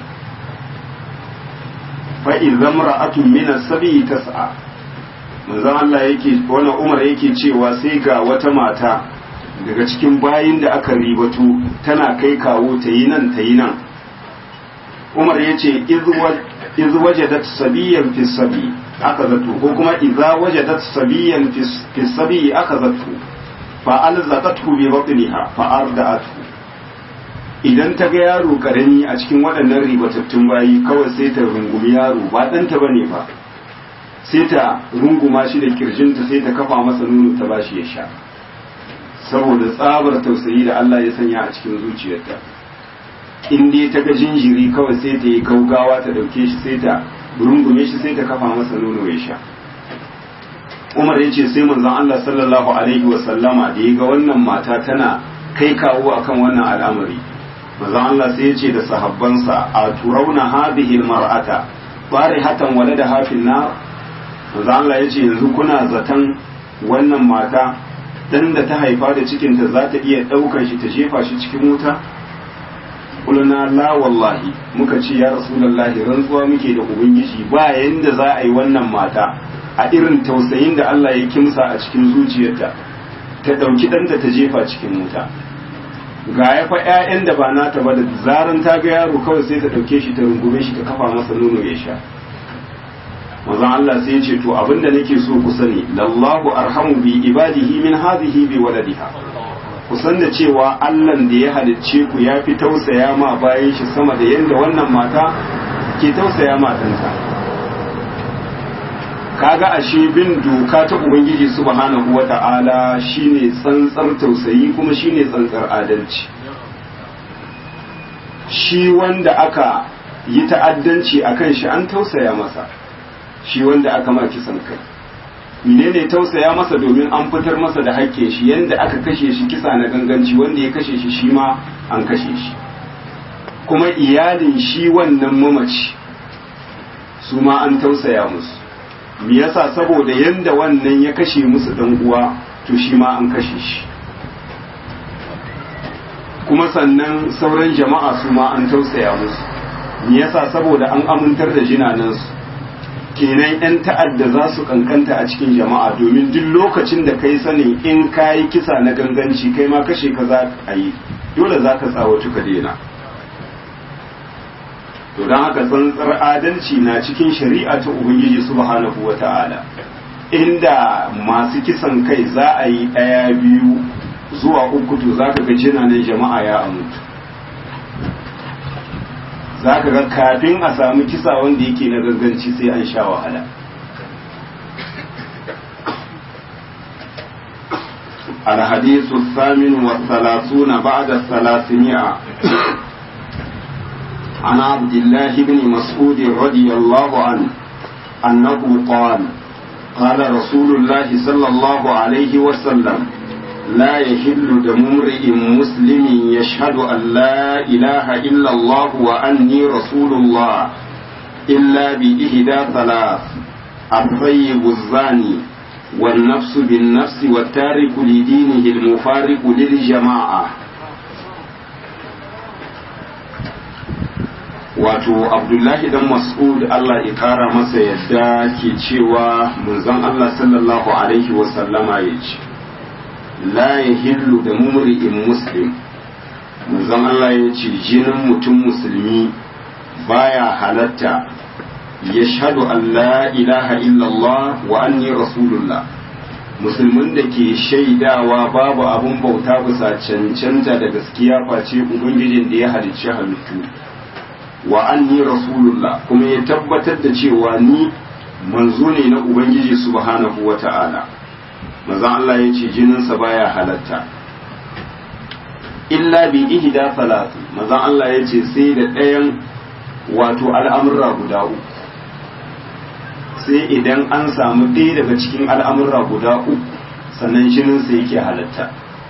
fa'in zamra'atun mina sabi tas'a manzan Allah yake wani umar yake cewa sai ga wata mata daga cikin bayin da aka ribatu tana kai kawo ta yi nan ta yi nan umar ya ce iz wajadat sabiyan fi sabi aka zato ko kuma iza wajadat sabiyan fi sabi aka zato fa alzaqathu bi batniha fa arda'athu idan ta ga yaro karami a cikin waɗannan ribatattun bayi kawai sai ta rungumi yaro ba ɗanta ba ne ba sai ta runguma shi da kirjinta sai ta kafa masa nono ta bashi ya sha saboda tsabar tausayi da Allah ya sanya a cikin zuciyarta in dai ta ga jinjiri kawai sai ta yi gaugawa ta ɗauke shi sai ta rungume shi sai ta kafa masa nono ya sha Umar ya ce sai manzon Allah sallallahu alaihi wa sallama da ya ga wannan mata tana kai kawo akan wannan al'amari manzo Allah sai ya ce da sahabbansa a turauna hadhihi almar'ata farihatan walada hafin nar manzo Allah ya ce yanzu kuna zaton wannan mata dan da ta haifa da cikin ta za ta iya daukar shi ta jefa shi cikin wuta kuluna la wallahi muka ce ya rasulullahi rantsuwa muke da ubangiji ba yanda za a yi wannan mata a irin tausayin da Allah ya kimsa a cikin zuciyarta ta dauki ɗanta ta jefa cikin wuta ga ya fa ƴaƴan da ba nata ba da zaran ta ga yaro kawai sai ta ɗauke shi ta rungume shi ta kafa masa nono ya sha manzon Allah sai ya ce to abinda nake so ku sani lallahu arhamu bi ibadihi min hadhihi bi waladiha ku san da cewa Allah da ya halicce ku ya fi tausaya ma bayan shi sama da yanda wannan mata ke tausaya ma ɗanta kaga ashe bin doka ta ubangiji subhanahu wata'ala shine tsantsar tausayi kuma shine tsantsar adalci shi wanda aka yi ta'addanci akan shi an tausaya masa shi wanda aka ma kisan kai menene tausaya masa domin an fitar masa da haƙƙin shi yanda aka kashe shi kisa na ganganci wanda ya kashe shi shi ma an kashe shi kuma iyalin shi wannan mamaci su ma an tausaya musu me yasa saboda yanda wannan ya kashe musu dan uwa to shi ma an kashe shi kuma sannan sauran jama'a su ma an tausaya musu me yasa saboda an amintar da jinanansu kenan yan ta'adda za su kankanta a cikin jama'a domin duk lokacin da kai sanin in kayi kisa na ganganci kai ma kashe ka za a yi dole za ka tsawatu ka daina to don haka tsantsar adalci na cikin shari'a ta ubangiji subhanahu wa ta'ala inda masu kisan kai za a yi ɗaya biyu zuwa uku to za ka ga jinanen jama'a ya amutu za ka ga kafin a samu kisa wanda yake na ganganci sai an sha wahala الحديث الثامن والثلاثون بعد الثلاثمائة عن عبد الله بن مسعود رضي الله عنه أنه قال قال رسول الله صلى الله عليه وسلم لا يحل دم امرئ مسلم يشهد أن لا إله إلا الله وأني رسول الله إلا بإهدى ثلاث الطيب الزاني والنفس بالنفس والتارك لدينه المفارق للجماعة wato abdullahi dan mas'ud Allah ya kara masa yadda ke cewa manzon Allah sallallahu alaihi wasallama ya ce la yahillu da mumri'in muslim manzon Allah ya ce jinin mutum musulmi baya halatta ya shahadu an la ilaha illallah wa anni rasulullah musulmin da ke shaidawa babu abun bauta bisa cancanta da gaskiya face ubangijin da ya halicci halittu wa anni rasulullah kuma ya tabbatar da cewa ni manzo ne na ubangiji subhanahu wa ta'ala manzon Allah ya ce jininsa baya halatta illa bi ihda salatu manzon Allah ya ce sai da ɗayan wato al'amurra guda uku sai idan an samu ɗaya daga cikin al'amurra guda uku sannan jininsa yake halatta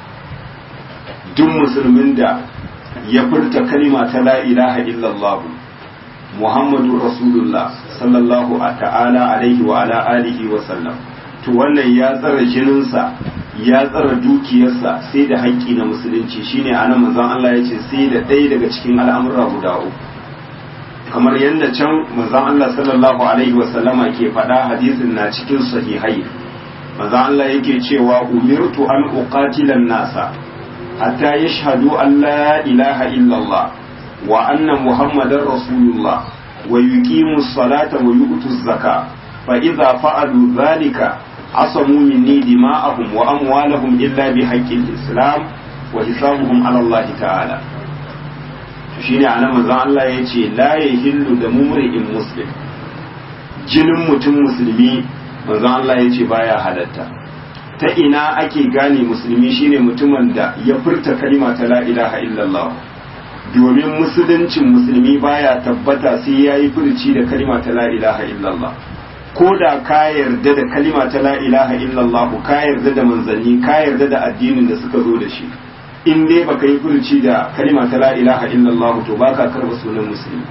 duk musulmin da ya furta kalima ta la ilaha illallah muhammadu rasulullah sallallahu ta'ala alaihi wa ala alihi wa sallam to wannan ya tsara jininsa ya tsara dukiyarsa sai da haƙƙi na musulunci shine anan manzon Allah ya ce sai da ɗaya daga cikin al'amura guda uku kamar yadda can manzon Allah sallallahu alaihi wa sallama ke faɗa hadisin na cikin sahihai manzon Allah yake cewa umirtu an uqatila nasa hatta yashhadu an la ilaha illallah wa anna muhammadar rasulullah wa yuqimu salata wa yu'tu zaka fa idza fa'alu dhalika asamu minni dima'ahum wa amwalahum illa bi haqqil islam wa hisabuhum ala Allah ta'ala shine anan manzon Allah yace la yahillu da mumri'in muslim jinin mutum musulmi manzon Allah yace baya halatta ta ina ake gane musulmi shine mutumin da ya furta kalima ta la ilaha illallah domin musuluncin musulmi baya tabbata sai ya yi furci da kalima ta la ilaha illallah ko da ka yarda da kalima ta la ilaha illallah ka yarda da manzanni ka yarda da addinin da suka zo da shi in dai baka yi furci da kalima ta la ilaha illallah to baka karba sunan musulmi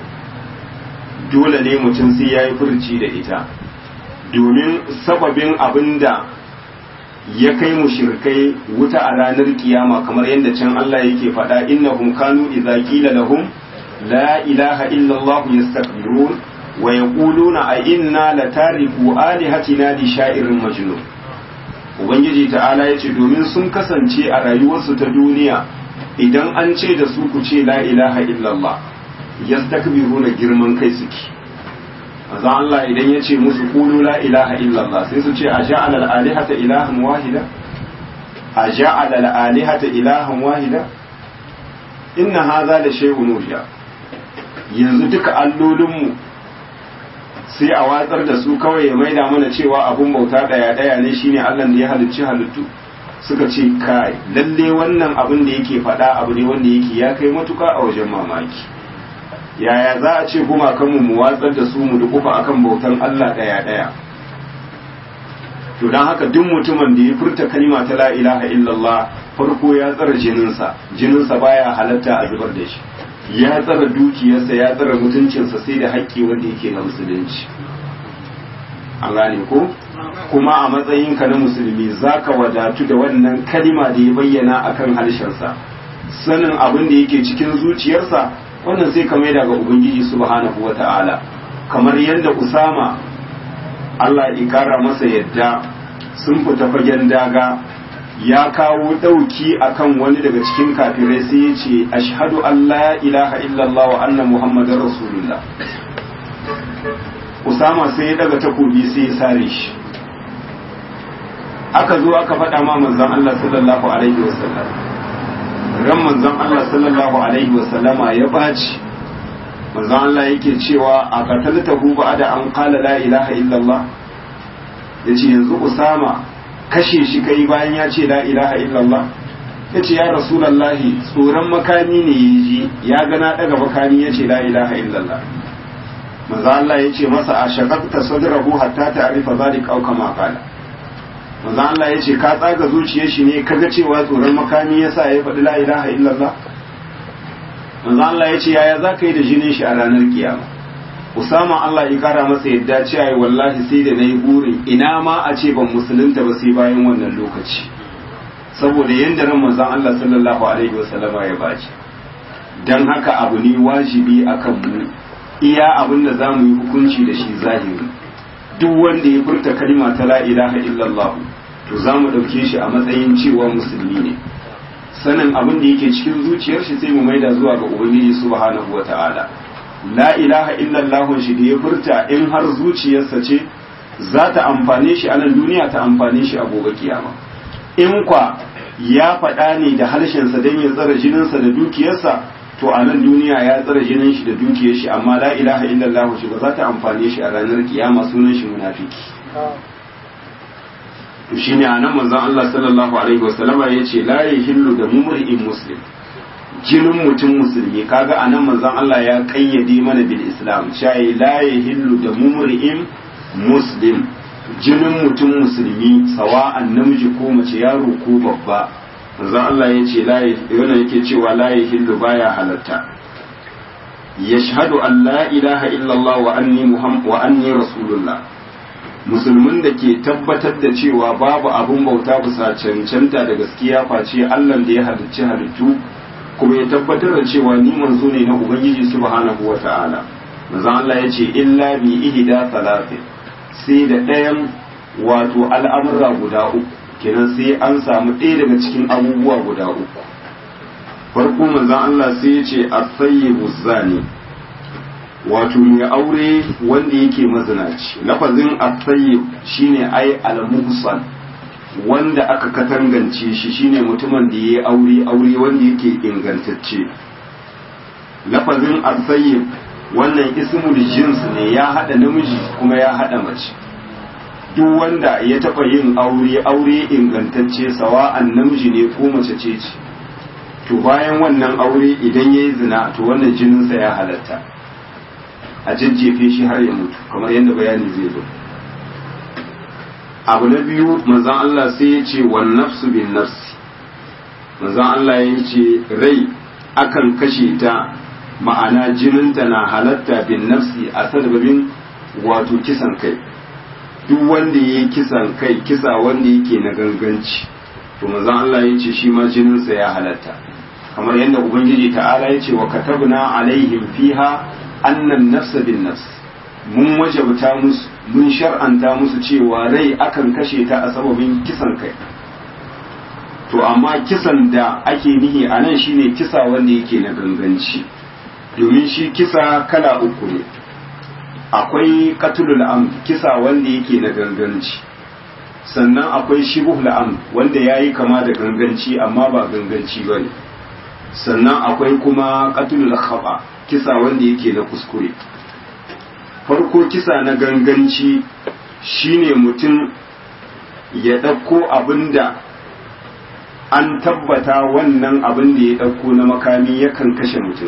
dole ne mutum sai ya yi furci da ita domin sababin abin da ya kai mushrikai wuta a ranar kiyama kamar yadda can Allah yake faɗa innahum kanu idza qila lahum la ilaha illa Allah yastakbirun wa yaquluna a inna latariku alihatina li sha'irin majnun ubangiji ta'ala yace domin sun kasance a rayuwarsu ta duniya idan an ce da su ku ce la ilaha illa Allah yastakbiruna girman kai suke manzo Allah idan ya ce musu qulu la ilaha illallah sai su ce a ja'ala al-alihata ilahan wahida a ja'ala al-alihata ilahan wahida inna hadha la shay'un ujab yanzu duka allolinmu sai a watsar da su kawai ya maida mana cewa abun bauta daya daya ne shine Allah da ya halicci halittu suka ce kai lalle wannan abin da yake faɗa abu ne wanda yake ya kai matuka a wajen mamaki yaya za a ce gumakanmu mu watsar da su mu dukufa akan bautan Allah ɗaya ɗaya to don haka duk mutumin da ya furta kalima ta la ilaha illallah farko ya tsara jininsa jininsa baya halatta a zubar da shi ya tsara dukiyarsa ya tsara mutuncinsa sai da haƙƙi wanda yake na musulunci an gane ko kuma a matsayinka na musulmi zaka wadatu da wannan kalima da ya bayyana akan harshensa sanin abin da yake cikin zuciyarsa wannan sai ka maida ga ubangiji subhanahu wata'ala kamar yadda usama Allah ya kara masa yadda sun fita fagen daga ya kawo ɗauki akan wani daga cikin kafirai sai ya ce ashhadu an la ilaha illallah wa anna muhammadar rasulullah usama sai ya daga takobi sai ya sare shi aka zo aka faɗa ma manzon Allah sallallahu alaihi wasallam ran manzon Allah sallallahu alaihi wasallama ya baci manzon Allah yake cewa a qataltahu ba'da an qala la ilaha illallah yace yanzu Usama kashe shi kai bayan ya ce la ilaha illallah yace ya rasulullahi tsoron makami ne yaji ya ga na daga makami yace la ilaha illallah manzo Allah ya ce masa a shaqaqta sadrahu hatta ta'rifa zalika aw kama qala manzo Allah ya ce ka tsaga zuciyar shi ne kaga cewa tsoron makami yasa ya faɗi la ilaha illallah manzo Allah ya ce yaya zaka yi da jinin shi a ranar kiyama Usama Allah ya kara masa yadda cewa wallahi sai da nayi burin ina ma a ce ban musulunta ba sai bayan wannan lokaci saboda yanda ran manzon Allah sallallahu alaihi wasallama ya baci dan haka abu ne wajibi akan mu iya abin da zamu yi hukunci da shi zahiri duk wanda ya furta kalma ta la ilaha illallah to zamu dauke shi a matsayin cewa musulmi ne sanin abin da yake cikin zuciyar shi sai mu maida zuwa ga ubangiji subhanahu wataala la ilaha illallah shi da ya furta in har zuciyarsa ce za ta amfane shi a nan duniya ta amfane shi a gobe kiyama in kwa ya faɗa ne da harshensa don ya tsara jininsa da dukiyarsa to a nan duniya ya tsara jinin shi da dukiyar shi amma la ilaha illallah shi ba za ta amfane shi a ranar kiyama sunan shi munafiki to shine anan manzon Allah sallallahu alaihi wasallama yace la yahillu da mumri'in muslim jinin mutum musulmi kaga anan manzon Allah ya kayyade mana bil islam shayi la yahillu da mumri'in muslim jinin mutum musulmi sawa'an namiji ko mace yaro ko babba manzon Allah ya ce la yana yake cewa la yahillu baya halatta yashhadu an la ilaha illallah wa anni muhammad wa anni rasulullah musulmin da ke tabbatar da cewa babu abun bauta bisa cancanta da gaskiya face Allah da ya halicci halittu kuma ya tabbatar da cewa ni manzo ne na ubangiji subhanahu wata'ala manzo Allah ya ce illa bi ihda salatin sai da ɗayan wato al'amura guda uku kenan sai an samu ɗaya daga cikin abubuwa guda uku farko manzon Allah sai ya ce as-sayyibu zani wato mai aure wanda yake mazinaci lafazin as-sayyib shine ai al-muhsan wanda aka katangance shi shine mutumin da yayi aure aure wanda yake ingantacce lafazin as-sayyib wannan ismul jins ne ya hada namiji kuma ya hada mace duk wanda ya taba yin aure aure ingantacce sawa'an namiji ne ko mace ce ce to bayan wannan aure idan yayi zina to wannan jininsa ya halatta a jajjefe shi har ya mutu kamar yadda bayani zai zo abu na biyu manzan Allah sai ya ce wa nafsu bin nafsi manzan Allah ya ce rai akan kashe ta ma'ana jininta na halatta bin nafsi a sababin wato kisan kai duk wanda ya yi kisan kai kisa wanda yake na ganganci to manzan Allah ya ce shi ma jininsa ya halatta kamar yadda ubangiji ta'ala ya ce wa katabna alaihim fiha annan nafsa bin nafs mun wajabta musu mun shar'anta musu cewa rai akan kashe ta a sababin kisan kai to amma kisan da ake nihi a nan shine kisa wanda yake na ganganci domin shi kisa kala uku ne akwai katulul am kisa wanda yake na ganganci sannan akwai shibuhul am wanda yayi kama da ganganci amma ba ganganci bane sannan akwai kuma katulul khaba kisa wanda yake na kuskure farko kisa na ganganci shine mutum ya ɗauko abin da an tabbata wannan abin da ya ɗauko na makami yakan kashe mutum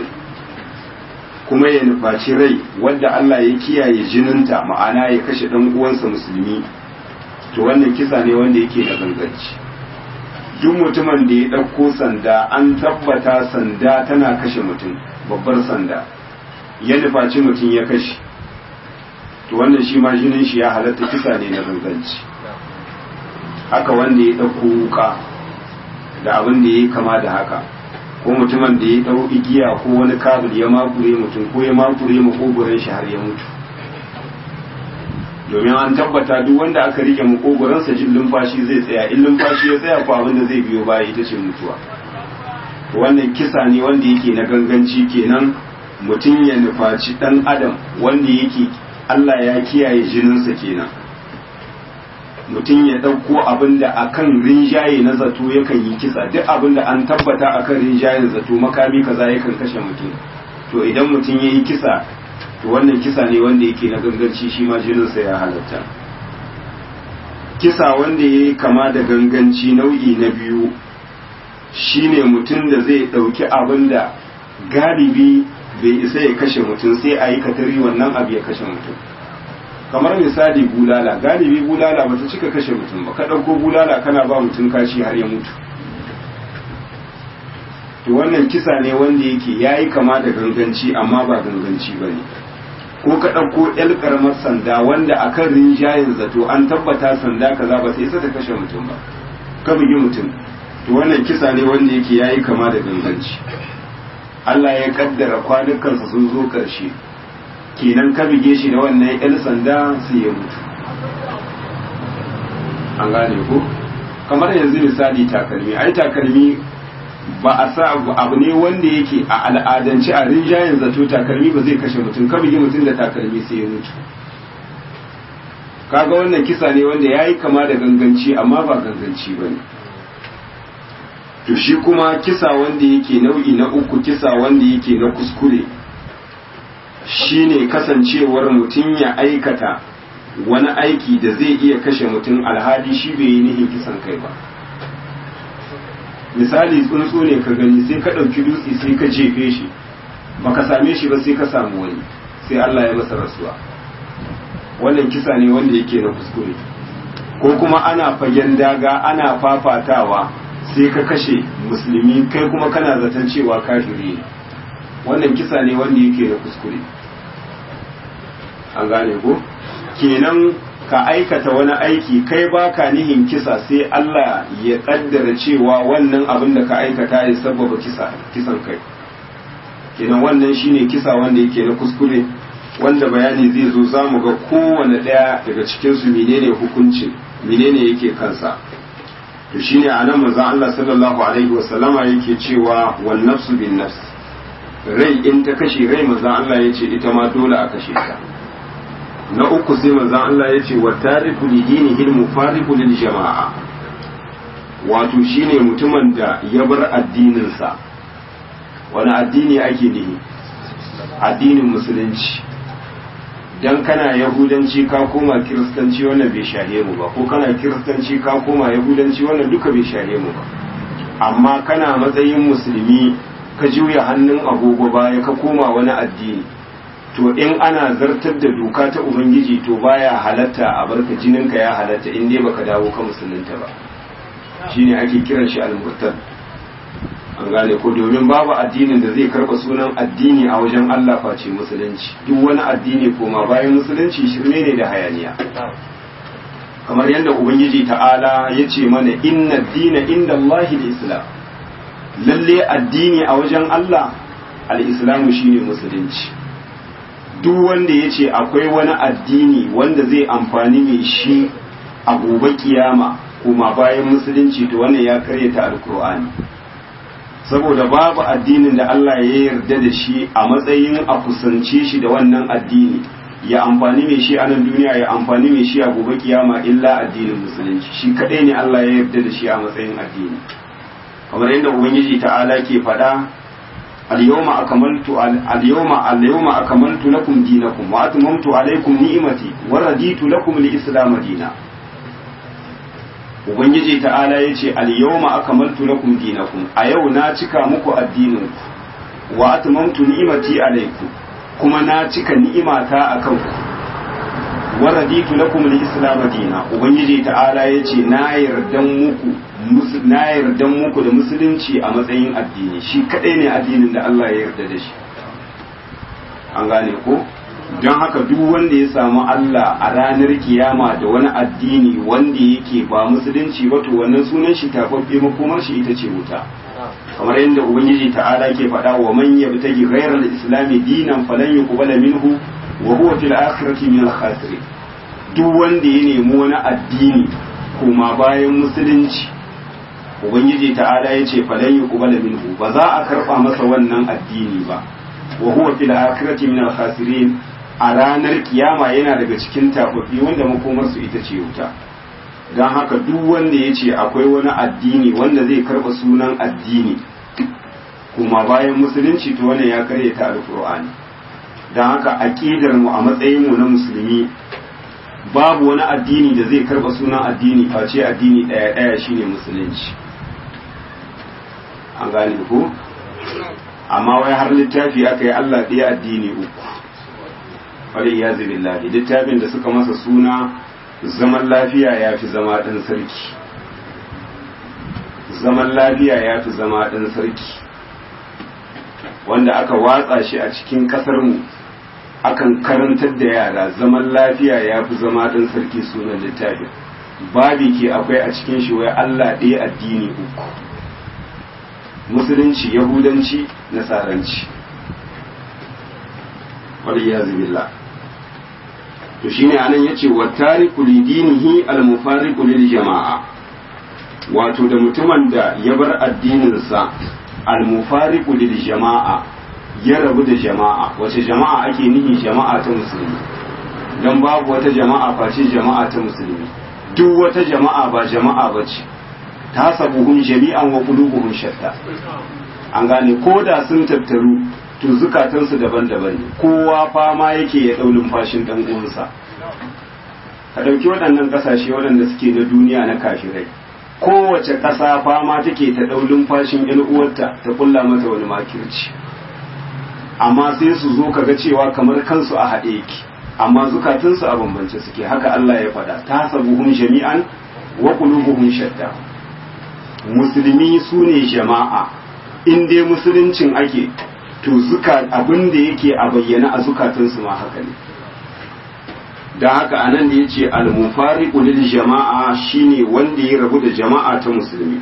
kuma ya nufaci rai wadda Allah ya kiyaye jininta ma'ana ya kashe ɗan uwansa musulmi to wannan kisa ne wanda yake da ganganci duk mutumin da ya ɗauko sanda an tabbata sanda tana kashe mutum babbar sanda ya nufaci mutum ya kashe to wannan shi ma jinin shi ya halatta kisa ne na ganganci haka wanda ya ɗauko wuka da abin da ya yi kama da haka ko mutumin da ya ɗau igiya ko wani kabul ya makure mutum ko ya makure makogoron shi har ya mutu domin an tabbata duk wanda aka rike makogoronsa jin lumfashi zai tsaya in lumfashi ya tsaya ko abin da zai biyo baya ita ce mutuwa wannan kisa ne wanda yake na ganganci kenan mutum ya nufaci ɗan adam wanda yake Allah ya kiyaye jininsa kenan mutum ya ɗauko abin da a kan rinjaye na zato yakan yi kisa duk abin da an tabbata a kan rinjayen zato makami kaza yakan kashe mutum to idan mutum ya yi kisa to wannan kisa ne wanda yake na ganganci shi ma jininsa ya halatta kisa wanda ya yi kama da ganganci nau'i na biyu shine mutum da zai ɗauki abin da galibi bai isa ya kashe mutum sai a yi katari wannan abu ya kashe mutum kamar misali bulala galibi bulala ba ta cika kashe mutum ba ka ɗauko bulala kana ba mutum kashi har ya mutu to wannan kisa ne wanda yake ya yi kama da ganganci amma ba ganganci ba ne ko ka ɗauko ƴar ƙaramar sanda wanda a kan rinjayen zato an tabbata sanda kaza ba sai isa ta kashe mutum ba ka bugi mutum to wannan kisa ne wanda yake ya yi kama da ganganci Allah ya kaddara kwanukansa sun zo ƙarshe kenan ka buge shi da wannan ƴar sanda sai ya mutu an gane ko kamar yanzu misali takalmi ai takalmi ba a sa abu ne wanda yake a al'adance a rinjayen zato takalmi ba zai kashe mutum ka bugi mutum da takalmi sai ya mutu kaga wannan kisa ne wanda ya yi kama da ganganci amma ba ganganci ba ne to shi kuma kisa wanda yake nau'i na uku kisa wanda yake na kuskure shine kasancewar mutum ya aikata wani aiki da zai iya kashe mutum alhali shi bai yi nihin kisan kai ba misali tsuntsu ne ka gani sai ka ɗauki dutse sai ka jefe shi baka same shi ba sai ka samu wani sai Allah ya masa rasuwa wannan kisa ne wanda yake na kuskure ko kuma ana fagen daga ana fafatawa sai ka kashe musulmi kai kuma kana zaton cewa kafiri ne wannan kisa ne wanda yake na kuskure an gane ko kenan ka aikata wani aiki kai baka nihin kisa sai Allah ya kaddara cewa wannan abin da ka aikata ya sababa kisa kisan kai kenan wannan shine kisa wanda yake na kuskure wanda bayani zai zo zamu ga kowane daya daga cikin su menene hukuncin menene yake kansa to shine anan manzo Allah sallallahu alaihi wasallama yake cewa wan nafsu bin nafs rai in ta kashe rai manzo Allah yace ita ma dole a kashe ta na uku sai manzon Allah ya ce wa tariku li dinihi al-mufariqu lil jama'a wato shine mutumin da ya bar addininsa wani addini ake nihi addinin musulunci dan kana yahudanci ka koma kiristanci wannan bai shahe mu ba ko kana kiristanci ka koma yahudanci wannan duka bai shahe mu ba amma kana matsayin musulmi ka juya hannun agogo baya ka koma wani addini to in ana zartar da doka ta ubangiji to baya halatta a barka jininka ya halatta in dai baka dawo ka musulunta ba shine ake kiran shi al-murtad an gane ko domin babu addinin da zai karba sunan addini a wajen Allah face musulunci duk wani addini koma bayan musulunci shirme ne da hayaniya kamar yadda ubangiji ta'ala ya ce mana inna dina inda Allah islam lalle addini a wajen Allah al-islamu shine musulunci duk wanda ya ce akwai wani addini wanda zai amfani mai shi a gobe kiyama kuma bayan musulunci to wannan ya karyata alkur'ani saboda babu addinin da Allah ya yarda da shi a matsayin a kusance shi da wannan addini ya amfani mai shi a nan duniya ya amfani mai shi a gobe kiyama illa addinin musulunci shi kadai ne Allah ya yarda da shi a matsayin addini kamar yadda ubangiji ta'ala ke faɗa اليوم أكملت اليوم اليوم أكملت لكم دينكم وأتممت عليكم نعمتي ورضيت لكم الإسلام دينا Ubangiji ta'ala ya ce, Al-yawma akamaltu lakum dinakum a yau na cika muku addininku, wa atmamtu ni'imati alaikum kuma na cika ni'imata a kanku, wa raditu lakum al-islam dina. Ubangiji ta'ala ya ce, Na yardan muku na yardan muku da musulunci a matsayin addini shi kadai ne addinin da Allah ya yarda da shi an gane ko don haka duk wanda ya samu Allah a ranar kiyama da wani addini wanda yake ba musulunci ba to wannan sunan shi tafaffe makomar shi ita ce wuta kamar yadda ubangiji ta'ala ke faɗa wa man yabtagi ghayral islami dinan falan yuqbala minhu wa huwa fil akhirati min al-khasirin duk wanda ya nemi wani addini kuma bayan musulunci ubangiji ta'ala ya ce falan yuqbala minhu ba za a karba masa wannan addini ba wa huwa fil akhirati min al khasirin a ranar kiyama yana daga cikin tafafi wanda makomar su ita ce wuta dan haka duk wanda ya ce akwai wani addini wanda zai karba sunan addini kuma bayan musulunci to wannan ya karyata alqur'ani dan haka aqidar mu a matsayin mu na musulmi babu wani addini da zai karba sunan addini face addini daya daya shine musulunci an gane ko amma wai har littafi aka yi Allah ɗaya addini uku wani ya billahi littafin da suka masa suna zaman lafiya ya fi zama ɗan sarki zaman lafiya ya fi zama ɗan sarki wanda aka watsa shi a cikin ƙasarmu akan karantar da yara zaman lafiya ya fi zama ɗan sarki sunan littafin babi ke akwai a cikin shi wai Allah ɗaya addini uku musulunci yahudanci nasaranci waliyazu billah to shine anan yace wa tariku lidinihi al-mufariqu lil jama'a wato da mutumin da ya bar addininsa al-mufariqu lil jama'a ya rabu da jama'a wace jama'a ake nihi jama'a ta musulmi dan babu wata jama'a face jama'a ta musulmi duk wata jama'a ba jama'a bace tasabuhum jami'an wa qulubuhum shatta an gane ko da sun tattaru to zukatansu daban-daban ne kowa fama yake ya ɗau fashin ɗan uwansa ka ɗauki waɗannan ƙasashe waɗanda suke na duniya na kafirai kowace ƙasa fama take ta ɗau fashin ƴan uwarta ta kulla mata wani makirci amma sai su zo kaga cewa kamar kansu a haɗe yake amma zukatansu a bambance suke haka Allah ya faɗa ta sabuhum jami'an wa qulubuhum shatta musulmi su ne jama'a in dai musuluncin ake to zuka abin da yake a bayyana a zukatansu ma haka ne da haka anan da yace al-mufariqu lil jama'a shine wanda ya rabu da jama'a ta musulmi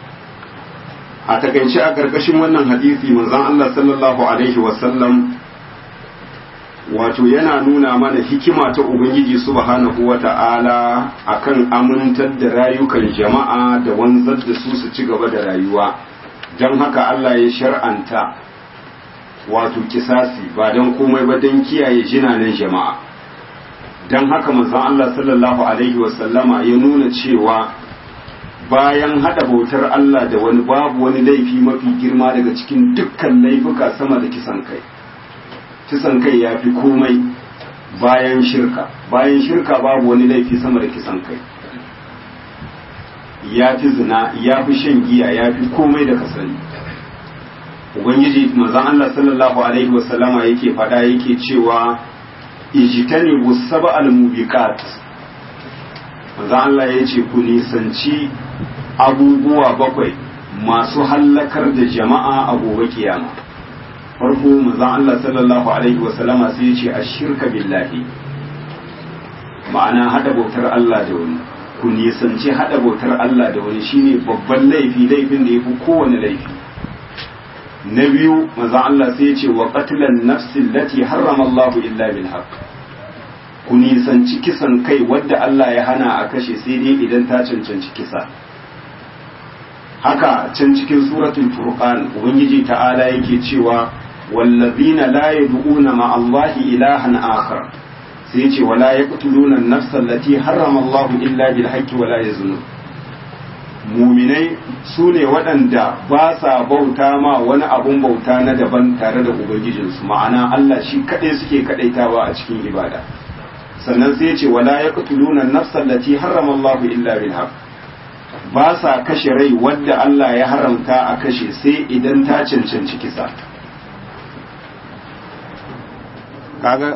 a takaice a karkashin wannan hadisi manzon Allah sallallahu alaihi wasallam wato yana nuna mana hikima ta ubangiji subhanahu wata'ala akan amintar da rayukan jama'a da wanzar da su su ci gaba da rayuwa don haka Allah ya shar'anta wato kisasi ba don komai ba don kiyaye jinanen jama'a don haka manzon Allah sallallahu alaihi wasallama ya nuna cewa bayan hada bautar Allah da wani babu wani laifi mafi girma daga cikin dukkan laifuka sama da kisan kai kisan kai ya fi komai bayan shirka bayan shirka babu wani laifi sama da kisan kai ya fi zina ya fi shan giya ya fi komai da kasani ubangiji manzon Allah sallallahu alaihi wasallama yake faɗa yake cewa ijtani busaba al-mubiqat manzon Allah ya ce ku nisanci abubuwa bakwai masu hallakar da jama'a a gobe kiyama farko manzon Allah sallallahu alaihi wasallama sai ya ce ashirka billahi ma'ana hada bautar Allah da wani ku nisanci hada bautar Allah da wani shine babban laifi laifin da yafi kowane laifi na biyu manzon Allah sai ya ce wa qatlan nafsi allati harrama Allah illa bil haqq ku nisanci kisan kai wadda Allah ya hana a kashe sai dai idan ta cancanci kisa haka can cikin suratul furqan ubangiji ta'ala yake cewa wallazina la yad'una ma Allah ilahan akhar sai ya ce wala yaqtuluna an-nafsa allati harrama Allah illa bil haqqi wala yazunun muminai su ne waɗanda ba sa bauta ma wani abun bauta na daban tare da ubangijinsu ma'ana Allah shi kaɗai suke kaɗaitawa a cikin ibada sannan sai ce wala ya qutuluna nafsal lati harrama Allah illa bil haqq ba sa kashe rai wadda Allah ya haramta a kashe sai idan ta cancanci kisa kaga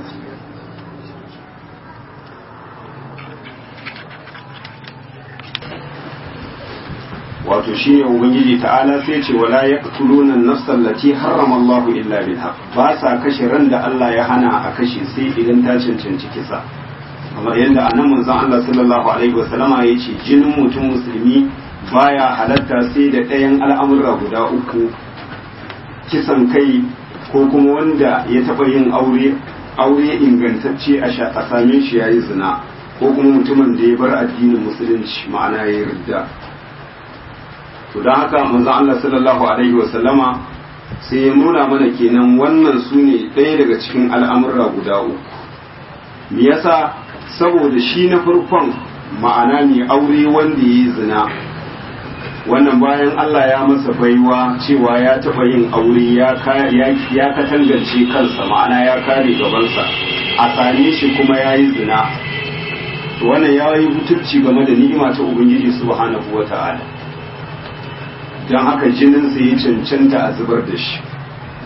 wato shi ne ubangiji ta'ala sai ce wala yaqtuluna an-nafsa allati harrama Allahu illa bil haqq ba sa kashe ran da Allah ya hana a kashe sai idan ta cancanci kisa kamar yadda annan manzon Allah sallallahu alaihi wasallama ya ce jinin mutum musulmi baya halatta sai da ɗayan al'amura guda uku kisan kai ko kuma wanda ya taɓa yin aure aure ingantacce a same shi yayi zina ko kuma mutumin da ya bar addinin musulunci ma'ana ya yarda to don haka manzon Allah sallallahu alaihi wa sallama sai ya nuna mana kenan wannan su ne ɗaya daga cikin al'amurra guda uku me yasa saboda shi na farkon ma'ana ne aure wanda ya yi zina wannan bayan Allah ya masa baiwa cewa ya taɓa yin aure ya katangance kansa ma'ana ya kare gabansa a same shi kuma ya yi zina wannan ya yi butulci game da ni'ima ta ubangiji subhanahu wa ta'ala don haka jininsa ya cancanta a zubar da shi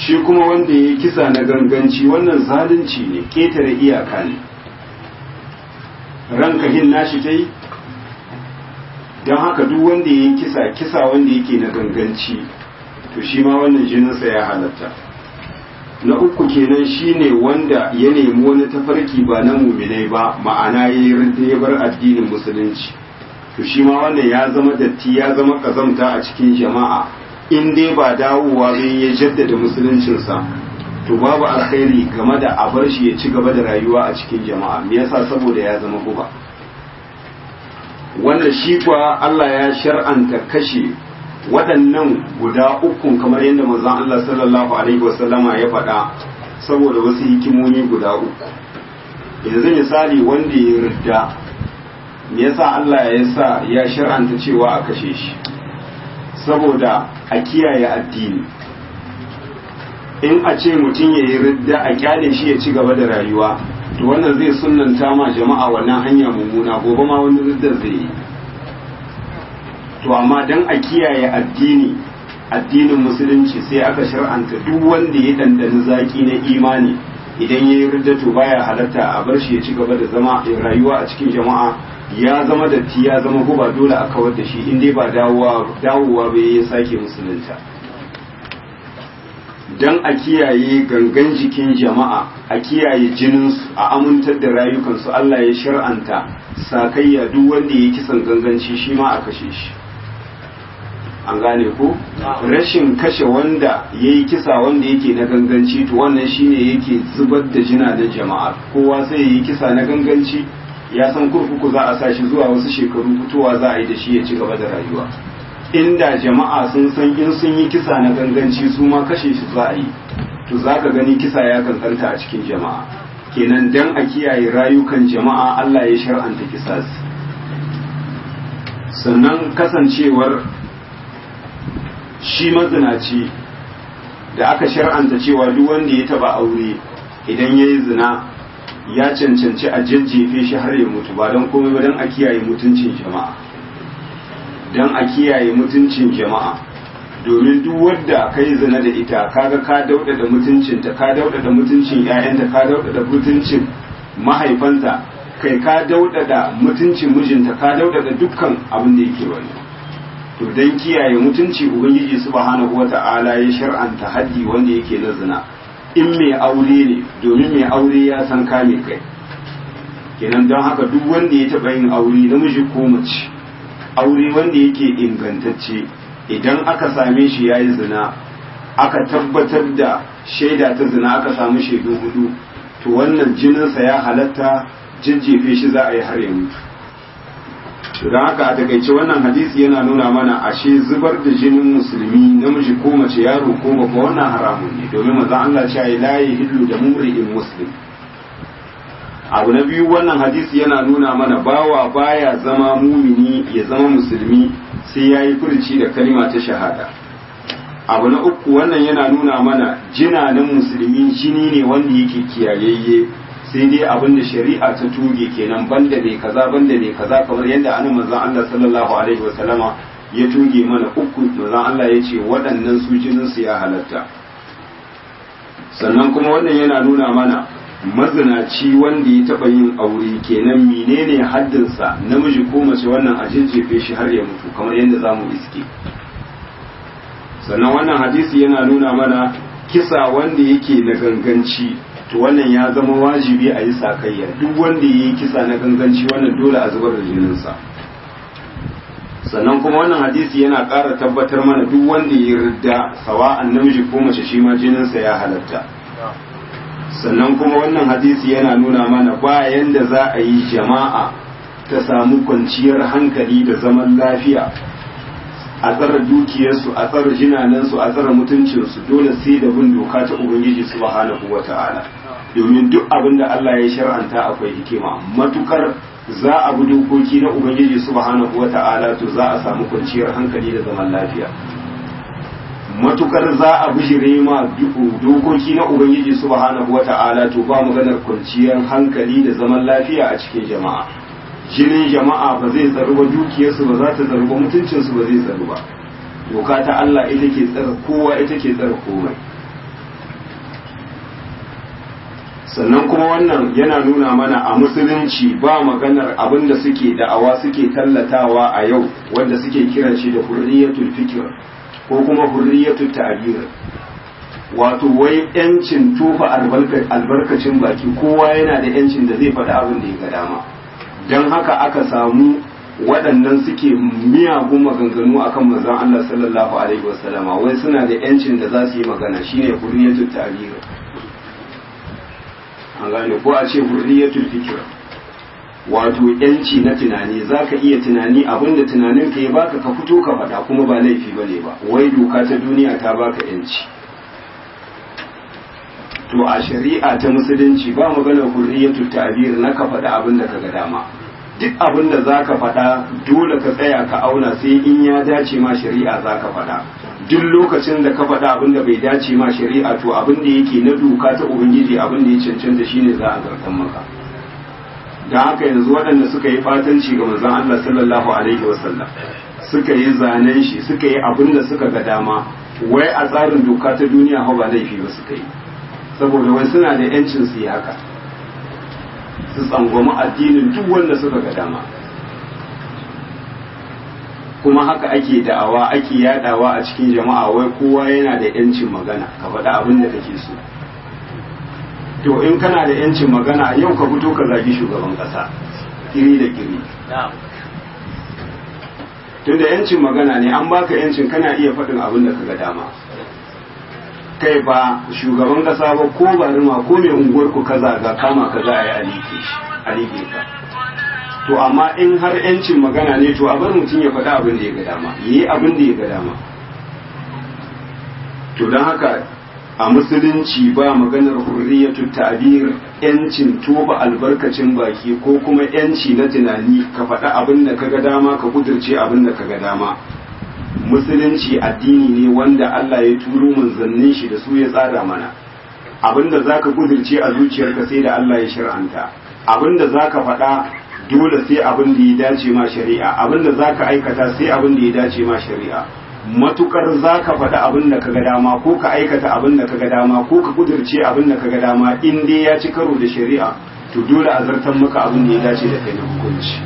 shi kuma wanda ya yi kisa na ganganci wannan zalunci ne ƙetare iyaka ne ranka hin nashi ta yi don haka duk wanda ya yi kisa kisa wanda yake na ganganci to shi ma wannan jininsa ya halatta na uku kenan shine wanda ya nemi wani tafarki ba na muminai ba ma'ana ya yi ya bar addinin musulunci to shi ma wannan ya zama datti ya zama kazamta a cikin jama'a in dai ba dawowa zai ya jaddada musuluncinsa to babu alkhairi game da a bar shi ya ci gaba da rayuwa a cikin jama'a me yasa saboda ya zama guba wannan shi kuwa Allah ya shar'anta kashe waɗannan guda ukun kamar yadda manzon Allah sallallahu alaihi wasallama ya faɗa saboda wasu hikimomi guda uku yanzu misali wanda ya ridda me yasa Allah ya sa ya shar'anta cewa a kashe shi saboda a kiyaye addini in a ce mutum ya yi ridda a kyale shi ya ci gaba da rayuwa to wannan zai sunanta ma jama'a wannan hanya mummuna gobe ma wani riddar zai yi to amma dan a kiyaye addini addinin musulunci sai aka shar'anta duk wanda ya dandani zaki na imani idan ya yi ridda to baya halatta a bar shi ya ci gaba da zama rayuwa a cikin jama'a ya zama datti ya zama guba dole a kawar da shi in dai ba dawowa dawowa bai ya sake musulunta dan a kiyaye gangan jikin jama'a a kiyaye jininsu a amintar da rayukansu Allah ya shar'anta sakayya duk wanda ya kisan ganganci shi ma a kashe shi an gane ko rashin kashe wanda ya yi kisa wanda yake na ganganci to wannan shine yake zubar da jina da jama'a kowa sai ya yi kisa na ganganci ya san kurkuku za a sa shi zuwa wasu shekaru fitowa za a yi da shi ya ci gaba da rayuwa inda jama'a sun san in sun yi kisa na ganganci su ma kashe shi za a yi to za ka gani kisa ya kankanta a cikin jama'a kenan dan a kiyaye rayukan jama'a Allah ya shar'anta kisas sannan kasancewar shi mazinaci da aka shar'anta cewa duk wanda ya taba aure idan ya yi zina ya cancanci a jajjefe shi har ya mutu ba don komai ba don a kiyaye mutuncin jama'a don a kiyaye mutuncin jama'a domin duk wadda ka yi zina da ita kaga ka daudada mutuncinta ka daudada mutuncin 'ya'yanta ka daudada mutuncin mahaifanta kai ka daudada mutuncin mijinta ka daudada dukkan abin da yake wani to don kiyaye mutunci ubangiji subhanahu wata'ala ya shar'anta haddi wanda yake na zina in mai aure ne domin mai aure ya san kame kai kenan don haka duk wanda ya taɓa yin aure namiji ko mace aure wanda yake ingantacce idan aka same shi ya yi zina aka tabbatar da shaida ta zina aka samu shaidu hudu to wannan jininsa ya halatta jajjefe shi za a yi har ya mutu don haka a takaice wannan hadisi yana nuna mana ashe zubar da jinin musulmi namiji ko mace yaro ko babba wannan haramun ne domin maza Allah ce ai la yahillu da mumri'in muslim abu na biyu wannan hadisi yana nuna mana bawa baya zama mumini ya zama musulmi sai ya yi furci da kalma ta shahada abu na uku wannan yana nuna mana jinanin musulmi jini ne wanda yake kiyayayye sai dai abin da shari'a ta tuge kenan banda ne kaza banda ne kaza kamar yadda an manzon Allah sallallahu alaihi wasallama ya tuge mana uku manzon Allah ya ce waɗannan su jinin su ya halatta sannan kuma wannan yana nuna mana mazinaci wanda ya taɓa yin aure kenan menene haddinsa namiji ko mace wannan a jejjefe shi har ya mutu kamar yadda za mu iske sannan wannan hadisi yana nuna mana kisa wanda yake na ganganci to wannan ya zama wajibi a yi sakayya duk wanda ya yi kisa na ganganci wannan dole a zubar da jininsa sannan kuma wannan hadisi yana ƙara tabbatar mana duk wanda ya ridda sawa'an namiji ko mace shi ma jininsa ya halatta sannan kuma wannan hadisi yana nuna mana bayan da za a yi jama'a ta samu kwanciyar hankali da zaman lafiya a tsara dukiyarsu a tsara jinanansu a tsara mutuncinsu dole sai da bin doka ta ubangiji subhanahu wata'ala domin duk abin da Allah ya shar'anta akwai hikima matukar za a bi dokoki na ubangiji subhanahu wata'ala to za a samu kwanciyar hankali da zaman lafiya matukar za a bijire ma dokoki na ubangiji subhanahu wata'ala to ba maganar kwanciyar hankali da zaman lafiya a cikin jama'a jinin jama'a ba zai tsaru ba dukiyarsu ba za ta tsaru ba mutuncinsu ba zai tsaru ba doka ta Allah ita ke tsara kowa ita ke tsara komai sannan kuma wannan yana nuna mana a musulunci ba maganar abin da suke da'awa suke tallatawa a yau wanda suke kiran shi da hurriyatul fikr ko kuma hurriyatul ta'bir wato wai yancin tufa albarkacin baki kowa yana da yancin da zai faɗi abin da ya ga dama don haka aka samu waɗannan suke miyagun maganganu akan manzon Allah sallallahu alaihi wasallama wai suna da yancin da za su yi magana shine hurriyatul ta'bir an gane ko a ce hurriyatul fikr wato yanci na tunani zaka iya tunani abinda tunanin ka ya baka ka fito ka faɗa kuma ba laifi bane ba wai doka ta duniya ta baka yanci to a shari'a ta musulunci ba maganar hurriyatul ta'bir na ka faɗa abin da kaga dama duk abin da zaka faɗa dole ka tsaya ka auna sai in ya dace ma shari'a zaka faɗa duk lokacin da ka faɗa abin da bai dace ma shari'a to abin da yake na doka ta ubangiji abin da ya cancanta shine za a zartan maka da haka yanzu waɗanda suka yi fatanci ga manzon Allah sallallahu alaihi wasallam suka yi zanen shi suka yi abin da suka ga dama wai a tsarin doka ta duniya ba laifi ba suka yi saboda wai suna da yancin su yi haka su tsangwami addinin duk wanda suka ga dama kuma haka ake da'awa ake yadawa a cikin jama'a wai kowa yana da yancin magana ka faɗi abin da kake so to in kana da yancin magana yau ka fito ka zagi shugaban ƙasa kiri da kiri tunda yancin magana ne an baka yancin kana iya faɗin abin da ka ga dama kai ba shugaban kasa ba ko barima ko mai unguwar ku kaza ga kama kaza a yi alike ka to amma in har yancin magana ne to a bar mutum ya faɗa abin da ya ga dama yi abin da ya ga dama to don haka a musulunci ba maganar hurriyatu ta'bir yancin toba albarkacin baki ko kuma yanci na tunani ka faɗa abin da ka ga dama ka kudurce abin da ka ga dama musulunci addini ne wanda Allah ya turo manzannin shi da su ya tsara mana abinda zaka kudirce a zuciyarka sai da Allah ya shir'anta abinda zaka faɗa dole sai abin da ya dace ma shari'a abinda zaka aikata sai abin da ya dace ma shari'a matukar zaka faɗa abin da kaga dama ko ka aikata abin da kaga dama ko ka kudirce abin da kaga dama in dai ya ci karo da shari'a to dole a zartan maka abin da ya dace da kai na hukunci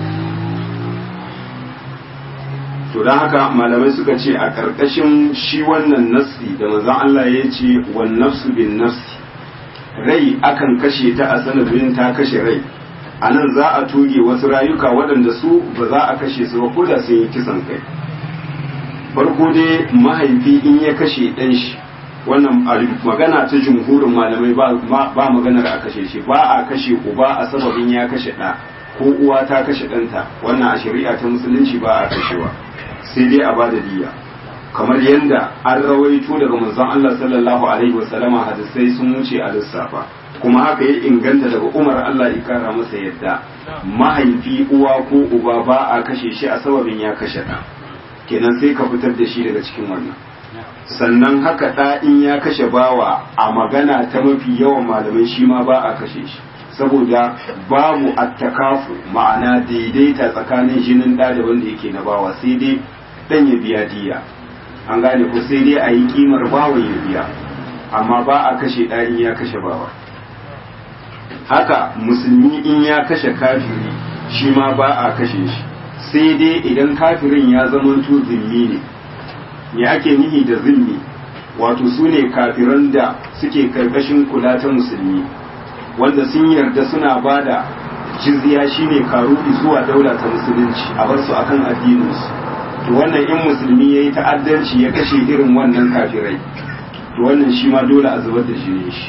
to don haka malamai suka ce a ƙarƙashin shi wannan nassi da manzon Allah ya ce wan nafsu bin nafsi rai akan kashe ta a sanadin ta kashe rai a nan za a tuge wasu rayuka waɗanda su ba za a kashe su ba ko da sun yi kisan kai farko dai mahaifi in ya kashe ɗan shi wannan magana ta jumhurin malamai ba maganar a kashe shi ba a kashe uba a sababin ya kashe ɗa ko uwa ta kashe ɗanta wannan a shari'a ta musulunci ba a kashewa sai dai a ba da diya kamar yadda an rawaito daga manzon Allah sallallahu alaihi wasallama hadisai sun wuce a lissafa kuma haka ya inganta daga Umar Allah ya kara masa yadda mahaifi uwa ko uba ba a kashe shi a sababin ya kashe ɗa kenan sai ka fitar da shi daga cikin wannan sannan haka ɗa in ya kashe bawa a magana ta mafi yawan malamai shi ma ba a kashe shi saboda babu attakafu ma'ana daidaita tsakanin jinin ɗa da wanda yake na bawa sai dai ɗan ya biya diya an gane ko sai dai a yi kimar bawa ya biya amma ba a kashe ɗa in ya kashe bawa haka musulmi in ya kashe kafiri shi ma ba a kashe shi sai dai idan kafirin ya zamanto zimmi ne me ake nihi da zimmi wato su ne kafiran da suke karkashin kula ta musulmi wanda sun yarda suna ba da jizya shine karuɗi zuwa daula ta musulunci a bar su akan addininsu to wannan in musulmi ya yi ta'addanci ya kashe irin wannan kafirai to wannan shi ma dole a zubar da jinin shi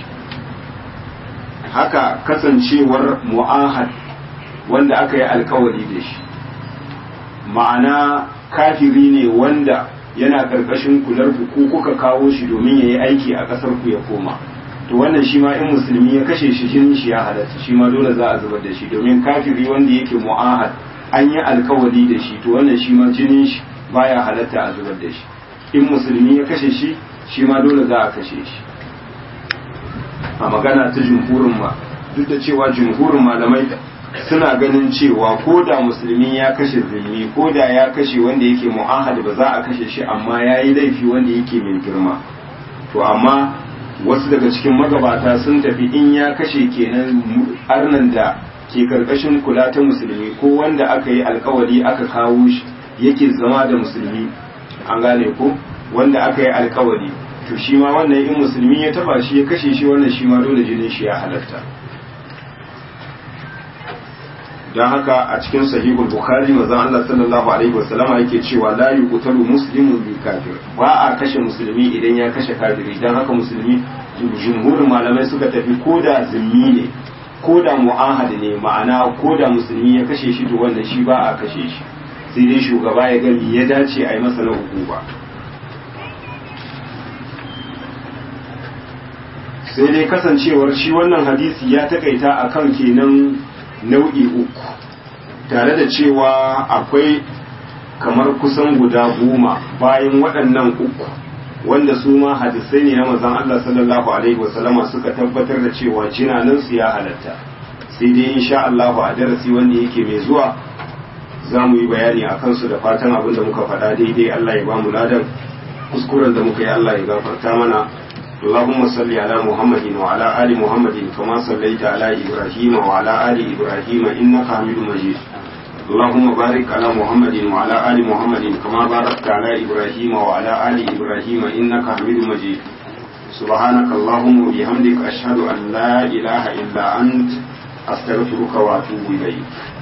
haka kasancewar mu'ahad wanda aka yi alkawari da shi ma'ana kafiri ne wanda yana karkashin kular ku ko kuka kawo shi domin ya yi aiki a ƙasar ku ya koma to wannan shi ma in musulmi ya kashe shi jinin shi ya halatta shi ma dole za a zubar da shi domin kafiri wanda yake mu'ahad an yi alkawari da shi to wannan shi ma jinin shi baya halatta a zubar da shi in musulmi ya kashe shi shi ma dole za a kashe shi a magana ta jumhurin ma duk da cewa jumhurin malamai suna ganin cewa ko da musulmi ya kashe zulmi ko da ya kashe wanda yake mu'ahad ba za a kashe shi amma ya yi laifi wanda yake mai girma to amma wasu daga cikin magabata sun tafi in ya kashe kenan arnan da ke karkashin kula ta musulmi ko wanda aka yi alkawari aka kawo shi yake zama da musulmi an gane ko wanda aka yi alkawari to shi ma wannan in musulmi ya taba shi ya kashe shi wannan shi ma dole jinin shi ya halatta don haka a cikin sahihul bukhari manzon Allah sallallahu alaihi wasallama yake cewa la yuqtalu muslimun bi kafir ba a kashe musulmi idan ya kashe kafiri don haka musulmi jumhurin malamai suka tafi koda zimmi ne koda mu'ahad ne ma'ana koda musulmi ya kashe shi to wannan shi ba a kashe shi sai dai shugaba ya ga ya dace a yi masa na hukuma sai dai kasancewar shi wannan hadisi ya takaita akan kenan nau'i uku tare da cewa akwai kamar kusan guda goma bayan waɗannan uku wanda su ma hadisai ne na mazan Allah sallallahu alaihi wasallama suka tabbatar da cewa jinanansu ya halatta sai dai insha Allah a darasi wanda yake mai zuwa za mu yi bayani a kansu da fatan abin da muka faɗa daidai Allah ya ba mu ladan kuskuren da muka yi Allah ya gafarta mana اللهم صل على محمد وعلى آل محمد كما صليت على إبراهيم وعلى آل إبراهيم إنك حميد مجيد اللهم بارك على محمد وعلى آل محمد كما باركت على إبراهيم وعلى آل إبراهيم إنك حميد مجيد سبحانك اللهم وبحمدك أشهد أن لا إله إلا أنت أستغفرك وأتوب إليك